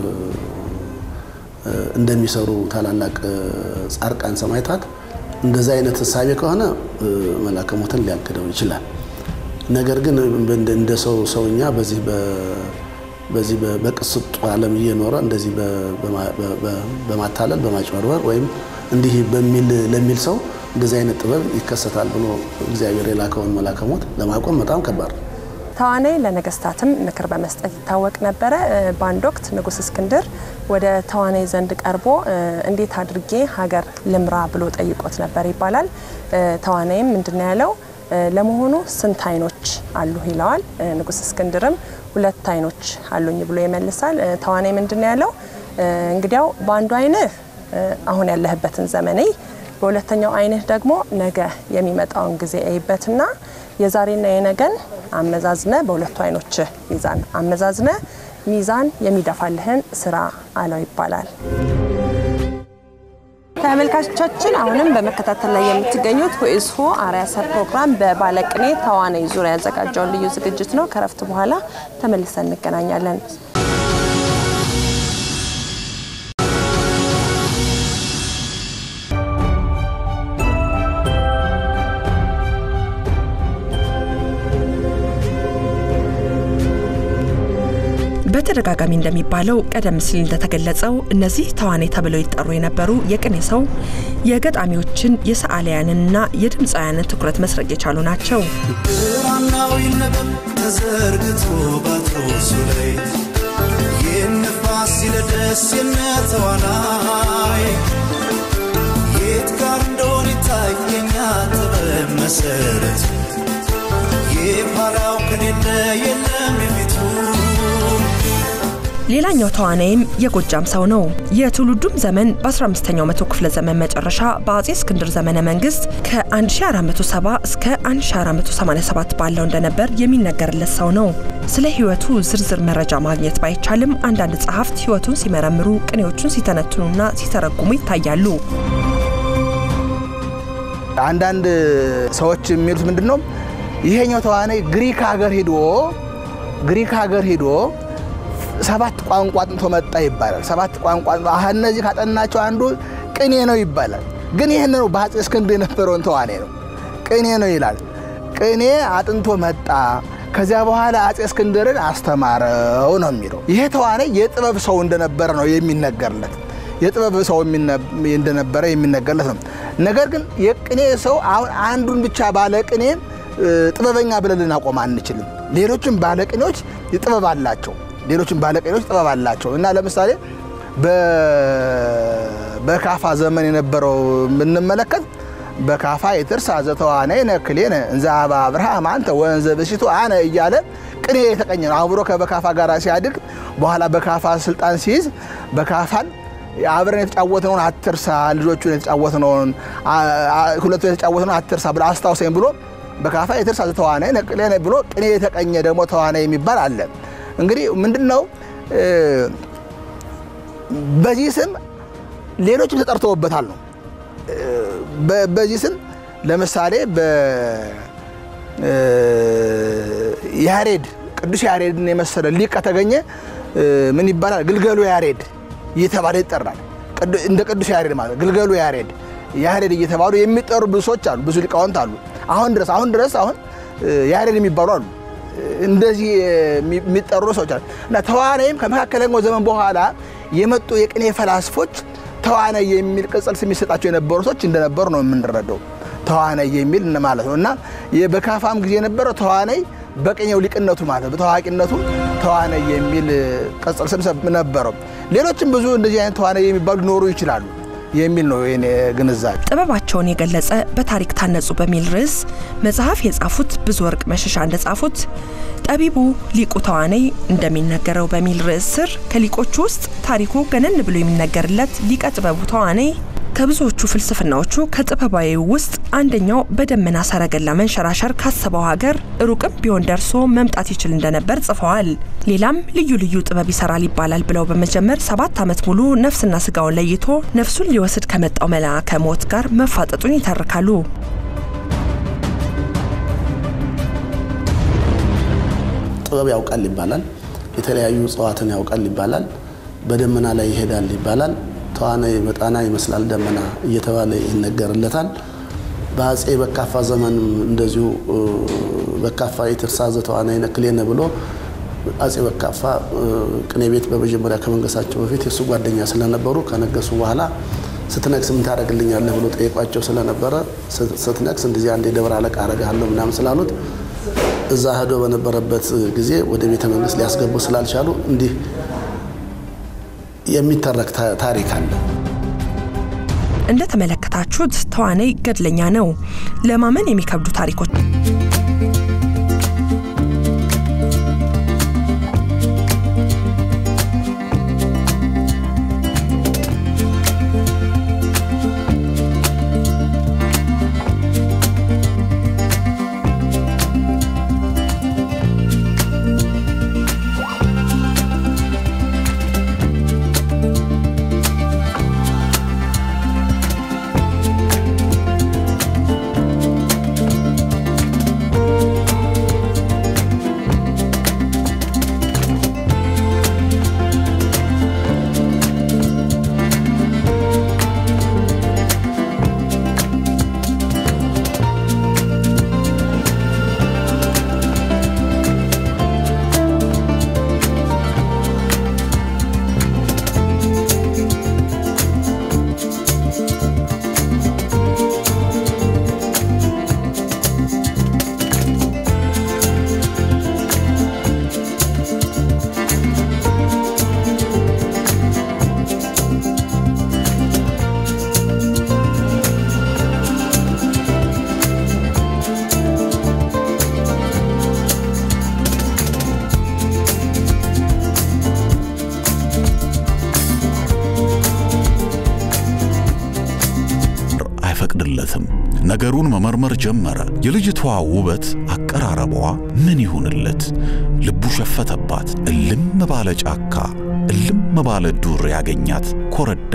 እንደሚሰሩ ታላላቅ ጻድቃን ሰማዕታት እንደዚህ አይነት እሳቤ ከሆነ መልአከ ሞትን ሊያግደው ይችላል። ነገር ግን እንደ ሰው ሰውኛ በዚህ በዚህ በቅስጡ ዓለም እየኖረ እንደዚህ በማታለል በማጭበርበር ወይም እንዲህ በሚል ለሚል ሰው እንደዚህ አይነት ጥበብ ይከሰታል ብሎ እግዚአብሔር የላከውን መልአከ ሞት ለማቆም በጣም ከባድ ነው። ተዋናይ ለነገስታትም ምክር በመስጠት ይታወቅ ነበረ። በአንድ ወቅት ንጉስ እስክንድር ወደ ተዋናይ ዘንድ ቀርቦ እንዴት አድርጌ ሀገር ልምራ ብሎ ጠይቆት ነበር ይባላል። ተዋናይም ምንድን ያለው ለመሆኑ ስንት አይኖች አሉ ይለዋል። ንጉስ እስክንድርም ሁለት አይኖች አሉኝ ብሎ ይመልሳል። ተዋናይ ምንድን ያለው እንግዲያው በአንዱ አይንህ አሁን ያለህበትን ዘመን እይ፣ በሁለተኛው አይንህ ደግሞ ነገ የሚመጣውን ጊዜ እይበትና የዛሬና የነገን አመዛዝነ በሁለቱ አይኖች ሚዛን አመዛዝነ ሚዛን የሚደፋልህን ስራ አለው ይባላል። ተመልካቾቻችን አሁንም በመከታተል ላይ የምትገኙት ሁኢዝሁ አርአያ ሰብ ፕሮግራም በባለቅኔ ተዋናይ ዙሪያ ያዘጋጀውን ልዩ ዝግጅት ነው። ከረፍት በኋላ ተመልሰን እንገናኛለን። በተደጋጋሚ እንደሚባለው ቀደም ሲል እንደተገለጸው እነዚህ ተዋናይ ተብለው ይጠሩ የነበሩ የቅኔ ሰው የገጣሚዎችን የሰዓሊያንንና የድምፃውያንን ትኩረት መስረቅ የቻሉ ናቸው። ብራናዊ ነበር ተዘርግቶ ባትሮሱ ላይ የነፋስ ሲለደስ የነተዋናይ የት ጋር እንደሆነ ይታየኛል ጥበብ መሰረት የኋላው ከሌለ የለም የፊቱ ሌላኛው ተዋናይም የጎጃም ሰው ነው። የትውልዱም ዘመን በ15ኛው መቶ ክፍለ ዘመን መጨረሻ በአጼ እስክንድር ዘመነ መንግስት ከ1470 እስከ 1487 ባለው እንደነበር የሚነገርለት ሰው ነው። ስለ ህይወቱ ዝርዝር መረጃ ማግኘት ባይቻልም አንዳንድ ጸሐፍት ህይወቱን ሲመረምሩ፣ ቅኔዎቹን ሲተነትኑና ሲተረጉሙ ይታያሉ። አንዳንድ ሰዎች የሚሉት ምንድን ነው? ይሄኛው ተዋናይ ግሪክ ሀገር ሂዶ ግሪክ ሀገር ሂዶ ሰባት ቋንቋ አጥንቶ መጣ ይባላል። ሰባት ቋንቋ አህ እነዚህ ካጠናቸው አንዱ ቅኔ ነው ይባላል። ግን ይህን ነው በአፄ እስክንድር የነበረውን ተዋናይ ነው ቅኔ ነው ይላል። ቅኔ አጥንቶ መጣ። ከዚያ በኋላ አፄ እስክንድርን አስተማረው ነው የሚለው። ይሄ ተዋናይ የጥበብ ሰው እንደነበረ ነው የሚነገርለት። የጥበብ ሰው እንደነበረ የሚነገርለት ነው። ነገር ግን የቅኔ ሰው አሁን አንዱን ብቻ ባለ ቅኔ ጥበበኛ ብለን ልናቆም አንችልም። ሌሎችም ባለቅኔዎች ጥበብ አላቸው። ሌሎችም ባለቅኔዎች ጥበብ አላቸው እና ለምሳሌ በካፋ ዘመን የነበረው ብንመለከት በካፋ የትርሳ ዘተዋናይ ነክሌነ እንዘ አባ አብርሃም አንተ ወንዘ ብሲቱ አነ እያለ ቅኔ የተቀኘ ነው። አብሮ ከበካፋ ጋር ሲያድግ በኋላ በካፋ ስልጣን ሲይዝ በካፋን አብረን የተጫወትነውን አትርሳ፣ ልጆቹን የተጫወትነውን ሁለቱ የተጫወትነውን አትርሳ ብሎ አስታውሰኝ ብሎ በካፋ የትርሳ ዘተዋናይ ነክሌነ ብሎ ቅኔ የተቀኘ ደግሞ ተዋናይ የሚባል አለ። እንግዲህ ምንድን ነው በዚህ ስም ሌሎችም ተጠርተውበታል ነው። በዚህ ስም ለምሳሌ ያሬድ ቅዱስ ያሬድን የመሰለ ሊቅ ከተገኘ ምን ይባላል? ግልገሉ ያሬድ እየተባለ ይጠራል። እንደ ቅዱስ ያሬድ ማለት ግልገሉ ያሬድ ያሬድ እየተባሉ የሚጠሩ ብዙ ሰዎች አሉ፣ ብዙ ሊቃውንት አሉ። አሁን ድረስ አሁን ድረስ አሁን ያሬድ የሚባሉ አሉ እንደዚህ የሚጠሩ ሰዎች አሉ እና ተዋናይም ከመካከለኛው ዘመን በኋላ የመጡ የቅኔ ፈላስፎች ተዋናይ የሚል ቅጽል ስም የሚሰጣቸው የነበሩ ሰዎች እንደነበሩ ነው የምንረዳው። ተዋናይ የሚል ማለት ነው እና በካፋም ጊዜ የነበረው ተዋናይ በቅኔው ሊቅነቱ ማለት በታዋቂነቱ ተዋናይ የሚል ቅጽል ስም ነበረው። ሌሎችም ብዙ እንደዚህ አይነት ተዋናይ የሚባሉ ሊኖሩ ይችላሉ። የሚል ነው የኔ ግንዛቤ። ጥበባቸውን የገለጸ በታሪክ ታነጹ በሚል ርዕስ መጽሐፍ የጻፉት ብዙ ወርቅ መሸሻ እንደጻፉት ጠቢቡ ሊቁ ተዋነይ እንደሚነገረው በሚል ርዕስ ስር ከሊቆቹ ውስጥ ታሪኩ ገነን ብሎ የሚነገርለት ሊቀ ጥበቡ ተዋነይ ከብዙዎቹ ፍልስፍናዎቹ ከጥበባዊ ውስጥ አንደኛው በደመና ሰረገላ መንሸራሸር ካሰበው ሀገር ሩቅም ቢሆን ደርሶ መምጣት ይችል እንደነበር ጽፈዋል። ሌላም ልዩ ልዩ ጥበብ ይሰራል ይባላል ብለው በመጀመር ሰባት ዓመት ሙሉ ነፍስና ስጋውን ለይቶ ነፍሱን ሊወስድ ከመጣው መልአከ ሞት ጋር መፋጠጡን ይተርካሉ። ጥበብ ያውቃል ይባላል። የተለያዩ እጽዋትን ያውቃል ይባላል። በደመና ላይ ይሄዳል ይባላል። ተዋናይ በጣና ይመስላል ደመና እየተባለ ይነገርለታል። በአጼ በካፋ ዘመንም እንደዚሁ በካፋ የትርሳዘ ተዋናይ ነክሌነ ብሎ አጼ በካፋ ቅኔ ቤት በመጀመሪያ ከመንገሳቸው በፊት የእሱ ጓደኛ ስለነበሩ ከነገሱ በኋላ ስትነግስ ምን ታደርግልኛለህ ብሎ ጠየቋቸው ስለነበረ ስትነግስ እንደዚህ አንድ የደብረ አለቃ አረግሃለሁ ምናምን ስላሉት እዛ ሄዶ በነበረበት ጊዜ ወደ ቤተ መንግስት ሊያስገቡ ስላልቻሉ እንዲህ የሚተረክ ታሪክ አለ። እንደተመለከታችሁት ተዋናይ ገድለኛ ነው። ለማመን የሚከብዱ ታሪኮች አይፈቅድለትም። ነገሩን መመርመር ጀመረ። የልጅቷ ውበት፣ አቀራረቧ ምን ይሁንለት? ልቡ ሸፈተባት። እልም ባለ ጫካ፣ እልም ባለ ዱር ያገኛት ኮረዳ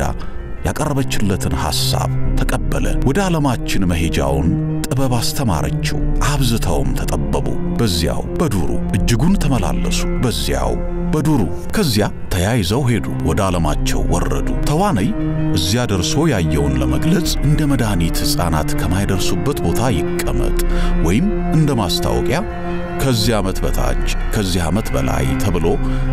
ያቀረበችለትን ሐሳብ ተቀበለ። ወደ ዓለማችን መሄጃውን ጥበብ አስተማረችው። አብዝተውም ተጠበቡ። በዚያው በዱሩ እጅጉን ተመላለሱ። በዚያው በዱሩ ከዚያ ተያይዘው ሄዱ። ወደ ዓለማቸው ወረዱ። ተዋነይ እዚያ ደርሶ ያየውን ለመግለጽ እንደ መድኃኒት ሕፃናት ከማይደርሱበት ቦታ ይቀመጥ ወይም እንደ ማስታወቂያ ከዚህ ዓመት በታች ከዚህ ዓመት በላይ ተብሎ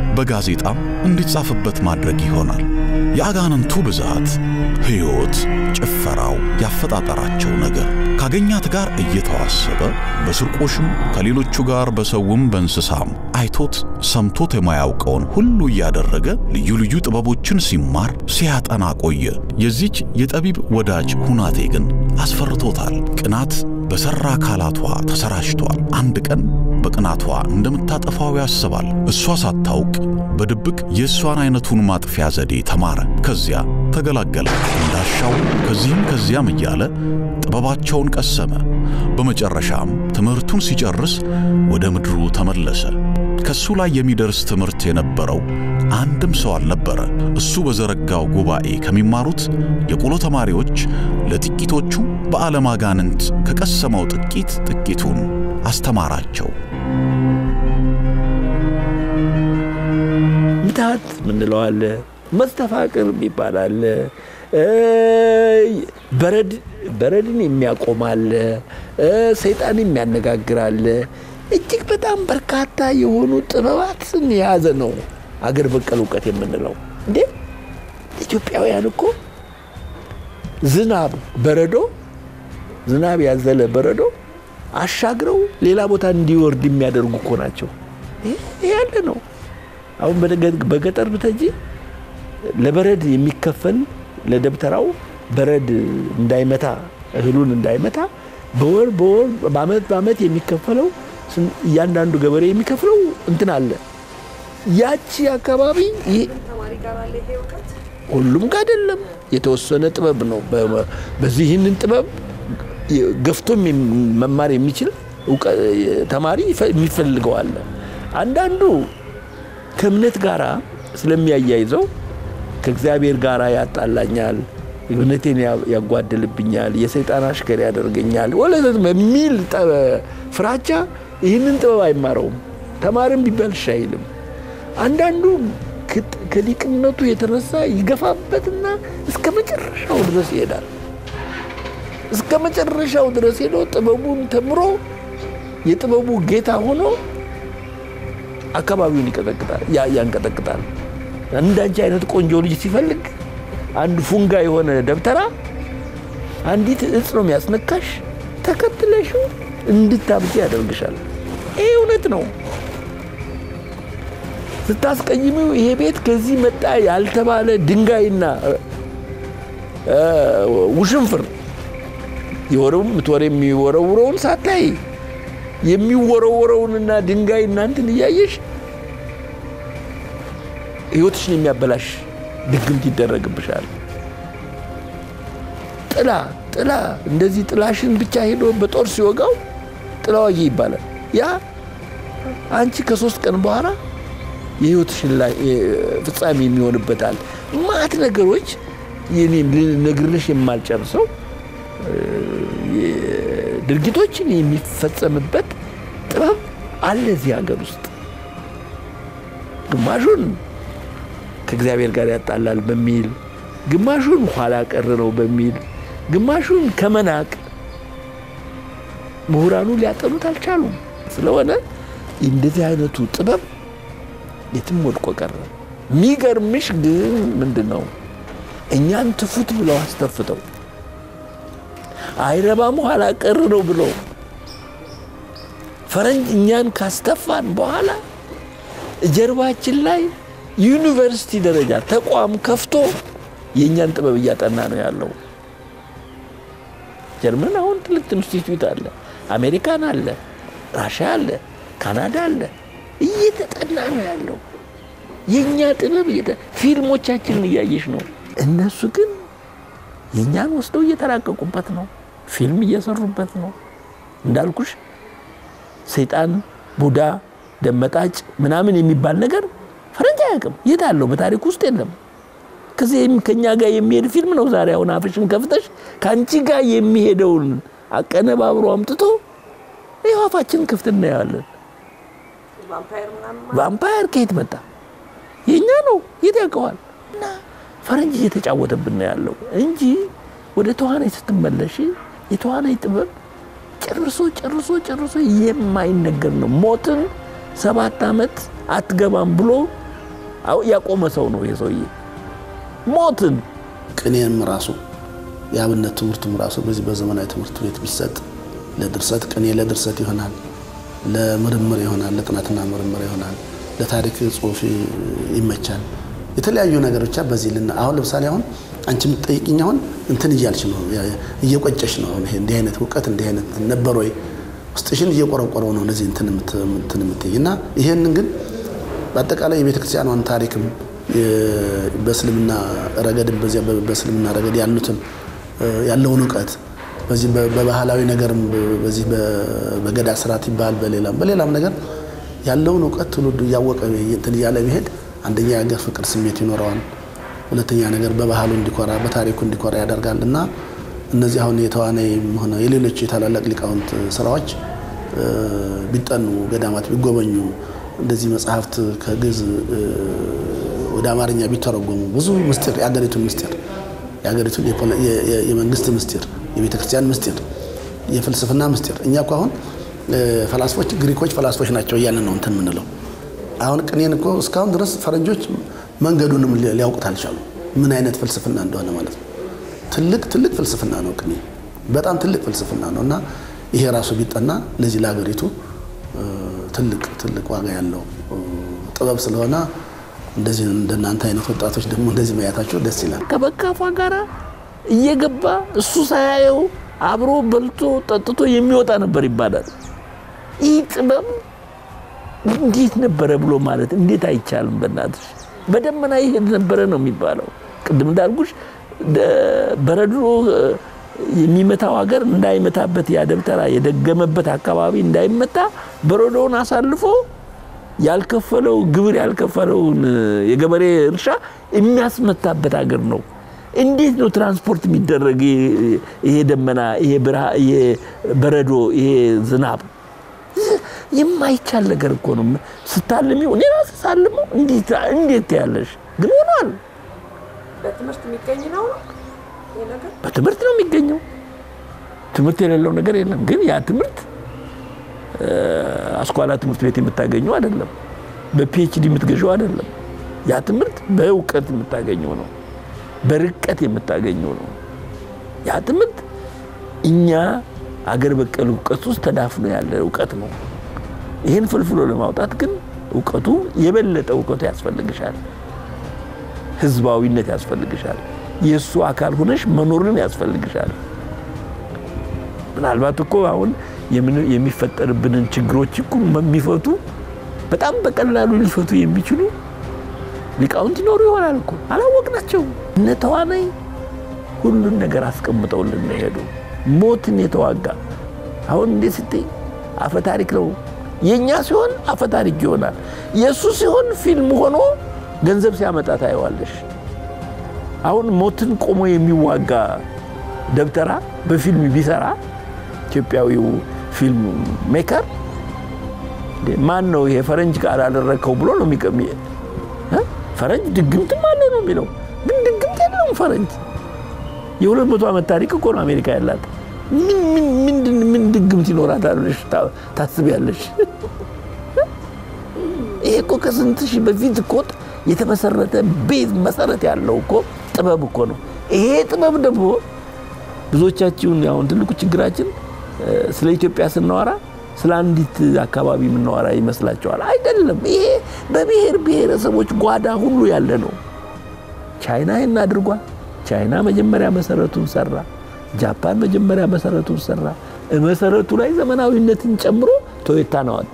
በጋዜጣም እንዲጻፍበት ማድረግ ይሆናል። የአጋንንቱ ብዛት፣ ሕይወት፣ ጭፈራው፣ ያፈጣጠራቸው ነገር ካገኛት ጋር እየተዋሰበ በስርቆሽም ከሌሎቹ ጋር በሰውም በእንስሳም አይቶት ሰምቶት የማያውቀውን ሁሉ እያደረገ ልዩ ልዩ ጥበቦችን ሲማር ሲያጠና ቆየ። የዚች የጠቢብ ወዳጅ ሁናቴ ግን አስፈርቶታል። ቅናት በሠራ አካላቷ ተሰራጭቷል። አንድ ቀን በቅናቷ እንደምታጠፋው ያስባል። እሷ ሳታውቅ በድብቅ የእሷን አይነቱን ማጥፊያ ዘዴ ተማረ። ከዚያ ተገላገለ። እንዳሻው ከዚህም ከዚያም እያለ ጥበባቸውን ቀሰመ። በመጨረሻም ትምህርቱን ሲጨርስ ወደ ምድሩ ተመለሰ። ከሱ ላይ የሚደርስ ትምህርት የነበረው አንድም ሰው አልነበረ። እሱ በዘረጋው ጉባኤ ከሚማሩት የቆሎ ተማሪዎች ለጥቂቶቹ በዓለም አጋንንት ከቀሰመው ጥቂት ጥቂቱን አስተማራቸው። ምታት ምንለው አለ፣ መስተፋቅር የሚባል አለ፣ በረድ በረድን የሚያቆም አለ፣ ሰይጣን የሚያነጋግር አለ። እጅግ በጣም በርካታ የሆኑ ጥበባትን የያዘ ነው አገር በቀል እውቀት የምንለው። እንዴ ኢትዮጵያውያን እኮ ዝናብ በረዶ ዝናብ ያዘለ በረዶ አሻግረው ሌላ ቦታ እንዲወርድ የሚያደርጉ እኮ ናቸው። ይህ ያለ ነው። አሁን በገጠር ብተጂ ለበረድ የሚከፈል ለደብተራው በረድ እንዳይመታ እህሉን እንዳይመታ በወር በወር በአመት በአመት የሚከፈለው ስን- እያንዳንዱ ገበሬ የሚከፍለው እንትን አለ። ያቺ አካባቢ ይሄ ሁሉም ጋር አይደለም፣ የተወሰነ ጥበብ ነው። በ- በዚህ ይህንን ጥበብ ገፍቶም የም- መማር የሚችል እውቀ- ተማሪ ይፈ- የሚፈልገው አለ። አንዳንዱ ከእምነት ጋር ስለሚያያይዘው ከእግዚአብሔር ጋር ያጣላኛል፣ እምነቴን ያ- ያጓድልብኛል፣ የሰይጣን አሽከር ያደርገኛል ወለዘት በሚል ጠ- ፍራቻ ይህንን ጥበብ አይማረውም። ተማሪም ቢባል እሺ አይልም። አንዳንዱ ከጥ- ከሊቅነቱ የተነሳ ይገፋበትና እስከ መጨረሻው ድረስ ይሄዳል። እስከ መጨረሻው ድረስ ሄዶ ጥበቡን ተምሮ የጥበቡ ጌታ ሆኖ አካባቢውን ይቀጠቅጣል፣ ያ- ያንቀጠቅጣል። እንዳንቺ አይነት ቆንጆ ልጅ ሲፈልግ አንድ ፉንጋ የሆነ ደብተራ አንዲት እጽ ነው የሚያስነካሽ፣ ተከትለሽው እንድታብጂ ያደርግሻል። ይህ እውነት ነው። ስታስቀይሚው ይሄ ቤት ከዚህ መጣ ያልተባለ ድንጋይና እ፣ ውሽንፍር የወረው ምትወረ የሚወረውረውን ሳታይ የሚወረወረውንና ድንጋይ እናንትን እያየሽ ህይወትሽን የሚያበላሽ ድግምት ይደረግብሻል። ጥላ ጥላ እንደዚህ ጥላሽን ብቻ ሄዶ በጦር ሲወጋው ጥላ ዋጊ ይባላል። ያ አንቺ ከሶስት ቀን በኋላ የህይወትሽን ላይ ፍጻሜ የሚሆንበታል። ማት ነገሮች የኔ ልነግርልሽ የማልጨርሰው ድርጊቶችን የሚፈጸምበት ጥበብ አለ እዚህ ሀገር ውስጥ። ግማሹን ከእግዚአብሔር ጋር ያጣላል በሚል ግማሹን ኋላ ቀር ነው በሚል ግማሹን ከመናቅ ምሁራኑ ሊያጠኑት አልቻሉም። ስለሆነ እንደዚህ አይነቱ ጥበብ የትም ወድቆ ቀረ። የሚገርምሽ ግን ምንድን ነው እኛን ትፉት ብለው አስተፍተው አይረባም ኋላ ቀር ነው ብለው ፈረንጅ እኛን ካስተፋን በኋላ ጀርባችን ላይ ዩኒቨርሲቲ ደረጃ ተቋም ከፍቶ የእኛን ጥበብ እያጠና ነው ያለው። ጀርመን አሁን ትልቅ ኢንስቲትዩት አለ፣ አሜሪካን አለ፣ ራሽያ አለ፣ ካናዳ አለ። እየተጠና ነው ያለው የእኛ ጥበብ ፊልሞቻችንን እያየሽ ነው። እነሱ ግን የእኛን ወስደው እየተራቀቁበት ነው። ፊልም እየሰሩበት ነው። እንዳልኩሽ ሰይጣን፣ ቡዳ፣ ደመጣጭ ምናምን የሚባል ነገር ፈረንጅ አያውቅም። የት አለው? በታሪክ ውስጥ የለም። ከዚህም ከኛ ጋር የሚሄድ ፊልም ነው። ዛሬ አሁን አፍሽን ከፍተሽ ከአንቺ ጋር የሚሄደውን አቀነባብሮ አምጥቶ ይኸው አፋችን ክፍት እናየዋለን። ቫምፓየር ከየት መጣ? የእኛ ነው። የት ያውቀዋል? እና ፈረንጅ እየተጫወተብን ነው ያለው እንጂ ወደ ተዋናይ ስትመለሽ የተዋናይ ጥበብ ጨርሶ ጨርሶ ጨርሶ የማይነገር ነው። ሞትን ሰባት ዓመት አትገባም ብሎ ያቆመ ሰው ነው የሰውዬ ሞትን ቅኔም ራሱ የአብነት ትምህርቱም ራሱ በዚህ በዘመናዊ ትምህርት ቤት ቢሰጥ ለድርሰት ቅኔ ለድርሰት ይሆናል፣ ለምርምር ይሆናል፣ ለጥናትና ምርምር ይሆናል፣ ለታሪክ ጽሑፍ ይመቻል። የተለያዩ ነገሮች በዚህ ልና አሁን ለምሳሌ አሁን አንቺ የምትጠይቅኝ አሁን እንትን እያልች ነው እየቆጨሽ ነው። ይሄ እንዲህ አይነት እውቀት እንዲህ አይነት ነበር ወይ ውስጥሽን እየቆረቆረው ነው እንደዚህ እንትን የምትይ እና ይሄንን ግን በአጠቃላይ የቤተ ክርስቲያኗን ታሪክም በእስልምና ረገድም በዚያ በእስልምና ረገድ ያሉትን ያለውን እውቀት በዚህ በባህላዊ ነገርም በዚህ በገዳ ስርዓት ይባል በሌላም በሌላም ነገር ያለውን እውቀት ትውልዱ እያወቀ እንትን እያለ ቢሄድ አንደኛ የሀገር ፍቅር ስሜት ይኖረዋል። ሁለተኛ ነገር በባህሉ እንዲኮራ በታሪኩ እንዲኮራ ያደርጋል እና እነዚህ አሁን የተዋናይም ሆነ የሌሎች የታላላቅ ሊቃውንት ስራዎች ቢጠኑ፣ ገዳማት ቢጎበኙ፣ እንደዚህ መጽሐፍት ከግዕዝ ወደ አማርኛ ቢተረጎሙ ብዙ ምስጢር የአገሪቱን ምስጢር የአገሪቱን የመንግስት ምስጢር፣ የቤተ ክርስቲያን ምስጢር፣ የፍልስፍና ምስጢር እኛ እኮ አሁን ፈላስፎች ግሪኮች ፈላስፎች ናቸው እያልን ነው እንትን የምንለው። አሁን ቅኔን እኮ እስካሁን ድረስ ፈረንጆች መንገዱንም ሊያውቁት አልቻሉ፣ ምን አይነት ፍልስፍና እንደሆነ ማለት ነው። ትልቅ ትልቅ ፍልስፍና ነው ቅኔ፣ በጣም ትልቅ ፍልስፍና ነው እና ይሄ ራሱ ቢጠና ለዚህ ለሀገሪቱ ትልቅ ትልቅ ዋጋ ያለው ጥበብ ስለሆነ እንደዚህ እንደናንተ አይነት ወጣቶች ደግሞ እንደዚህ መያታቸው ደስ ይላል። ከበካፏ ጋራ እየገባ እሱ ሳያየው አብሮ በልቶ ጠጥቶ የሚወጣ ነበር ይባላል። ይህ ጥበብ እንዴት ነበረ ብሎ ማለት እንዴት አይቻልም? በእናትሽ በደመና ይሄድ ነበረ ነው የሚባለው። ቅድም እንዳልኩሽ በረዶ የሚመታው ሀገር እንዳይመታበት ያ ደብተራ የደገመበት አካባቢ እንዳይመታ በረዶውን አሳልፎ ያልከፈለው ግብር ያልከፈለውን የገበሬ እርሻ የሚያስመታበት ሀገር ነው። እንዴት ነው ትራንስፖርት የሚደረግ ይሄ ደመና፣ ይሄ በረዶ፣ ይሄ ዝናብ? የማይቻል ነገር እኮ ነው። ስታልሚው እኔ ራሴ ሳልመው እንዴት ያለሽ ግን ሆኗል። በትምህርት የሚገኝ ነው በትምህርት ነው የሚገኘው። ትምህርት የሌለው ነገር የለም። ግን ያ ትምህርት አስኳላ ትምህርት ቤት የምታገኘው አይደለም። በፒኤችዲ የምትገኘው አይደለም። ያ ትምህርት በእውቀት የምታገኘው ነው። በርቀት የምታገኘው ነው። ያ ትምህርት እኛ አገር በቀል እውቀት ውስጥ ተዳፍኖ ያለ እውቀት ነው። ይህን ፍልፍሎ ለማውጣት ግን እውቀቱ የበለጠ እውቀቱ ያስፈልግሻል። ህዝባዊነት ያስፈልግሻል። የእሱ አካል ሆነሽ መኖርን ያስፈልግሻል። ምናልባት እኮ አሁን የሚፈጠርብንን ችግሮች እኮ የሚፈቱ በጣም በቀላሉ ሊፈቱ የሚችሉ ሊቃውንት ይኖሩ ይሆናል እኮ አላወቅናቸው። እነ ተዋናይ ሁሉን ነገር አስቀምጠውልን ነው የሄዱ። ሞትን የተዋጋ አሁን እንዴት ስትይ አፈ ታሪክ ነው። የእኛ ሲሆን አፈ ታሪክ ይሆናል። የእሱ ሲሆን ፊልም ሆኖ ገንዘብ ሲያመጣ ታየዋለሽ። አሁን ሞትን ቆሞ የሚዋጋ ደብተራ በፊልም ቢሰራ ኢትዮጵያዊው ፊልም ሜከር ማን ነው ይሄ ፈረንጅ ቃል አደረግከው ብሎ ነው የሚቀሚ ፈረንጅ ድግምትም አለው ነው የሚለው፣ ግን ድግምት የለውም ፈረንጅ። የሁለት መቶ ዓመት ታሪክ እኮ ነው አሜሪካ ያላት። ምን ድግምት ይኖራታል ብለሽ ታስቢያለሽ? ይሄ እኮ ከስንት ሺህ በፊት እኮ የተመሰረተ ቤዝ መሰረት ያለው እኮ ጥበብ እኮ ነው። ይሄ ጥበብ ደግሞ ብዙዎቻችሁን አሁን ትልቁ ችግራችን ስለ ኢትዮጵያ ስናወራ ስለ አንዲት አካባቢ የምናወራ ይመስላቸዋል። አይደለም። ይሄ በብሔር ብሔረሰቦች ጓዳ ሁሉ ያለ ነው። ቻይና ይህን አድርጓል። ቻይና መጀመሪያ መሰረቱን ሰራ። ጃፓን መጀመሪያ መሰረቱን ሰራ። መሰረቱ ላይ ዘመናዊነትን ጨምሮ ቶዮታን አወጣ።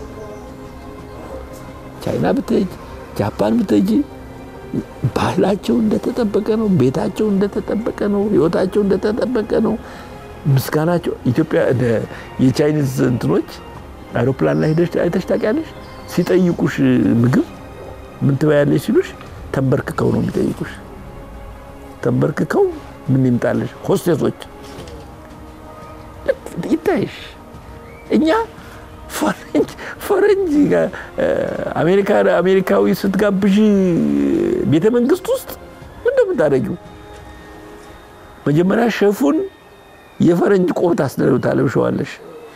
ቻይና ብትሄጂ፣ ጃፓን ብትሄጂ ባህላቸው እንደተጠበቀ ነው። ቤታቸው እንደተጠበቀ ነው። ህይወታቸው እንደተጠበቀ ነው። ምስጋናቸው ኢትዮጵያ የቻይኒዝ እንትኖች አይሮፕላን ላይ ሄደሽ አይተሽ ታውቂያለሽ? ሲጠይቁሽ ምግብ ምን ትበያለሽ ሲሉሽ ተንበርክከው ነው የሚጠይቁሽ። ተንበርክከው ምን ይምጣለሽ? ሆስቴሶች ይታይሽ። እኛ ፈረንጅ ፈረንጅ አሜሪካ አሜሪካዊ ስትጋብዥ ቤተ መንግስት ውስጥ ምን እንደምታደርጊው መጀመሪያ ሸፉን የፈረንጅ ቆብ ታለብሸዋለሽ።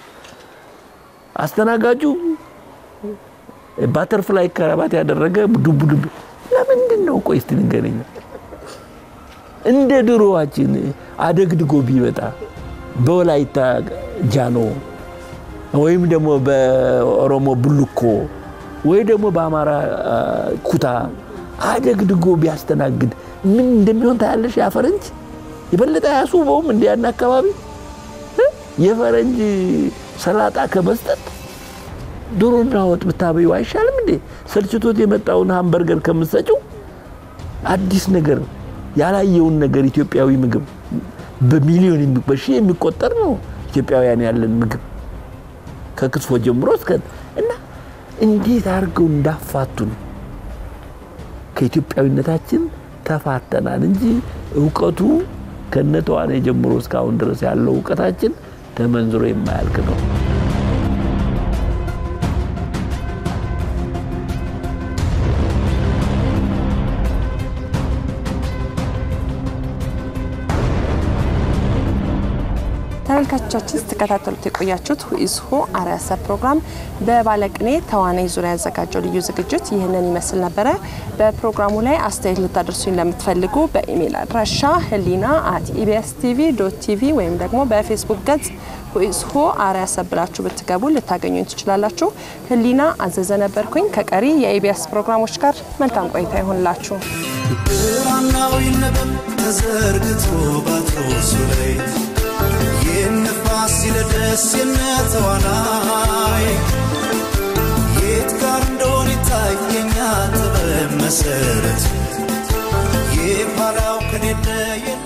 አስተናጋጁ ባተርፍላይ ከረባት ያደረገ ዱብ ዱብ። ለምንድን ነው? ቆይ እስቲ ንገረኝ። እንደ ድሮዋችን አደግድጎ ቢመጣ በወላይታ ጃኖ ወይም ደግሞ በኦሮሞ ቡልኮ ወይ ደግሞ በአማራ ኩታ አደግድጎ ቢያስተናግድ ምን እንደሚሆን ታያለሽ። ያ ፈረንጅ የበለጠ አያስውበውም? እንደ ያን አካባቢ የፈረንጅ ሰላጣ ከመስጠት ዶሮና ወጥ ብታበዩ አይሻልም እንዴ? ሰልችቶት የመጣውን ሃምበርገር ከምትሰጪው አዲስ ነገር ያላየውን ነገር ኢትዮጵያዊ ምግብ በሚሊዮን በሺህ የሚቆጠር ነው ኢትዮጵያውያን ያለን ምግብ ከክትፎ ጀምሮ እስከ እና እንዴት አድርገው እንዳፋቱን ከኢትዮጵያዊነታችን ተፋተናል እንጂ እውቀቱ ከነተዋኔ ጀምሮ እስካሁን ድረስ ያለው እውቀታችን ተመንዝሮ የማያልቅ ነው። ተመልካቾቻችን ስትከታተሉት የቆያችሁት ሁኢስሁ አርአያ ሰብ ፕሮግራም በባለቅኔ ተዋናይ ዙሪያ ያዘጋጀው ልዩ ዝግጅት ይህንን ይመስል ነበረ። በፕሮግራሙ ላይ አስተያየት ልታደርሱኝ ለምትፈልጉ በኢሜይል አድራሻ ህሊና አት ኢቢኤስ ቲቪ ዶት ቲቪ ወይም ደግሞ በፌስቡክ ገጽ ሁኢስሁ አርአያ ሰብ ብላችሁ ብትገቡ ልታገኙኝ ትችላላችሁ። ህሊና አዘዘ ነበርኩኝ። ከቀሪ የኢቢኤስ ፕሮግራሞች ጋር መልካም ቆይታ ይሆንላችሁ። ብራናው ይነበብ ተዘርግቶ ባትሮሱ ላይ የነፋስ ሲለደስ የነተዋናይ የት ጋር እንደሆነ ይታየኛ ጥበብ መሰረት የኋላው ከሌለ የለ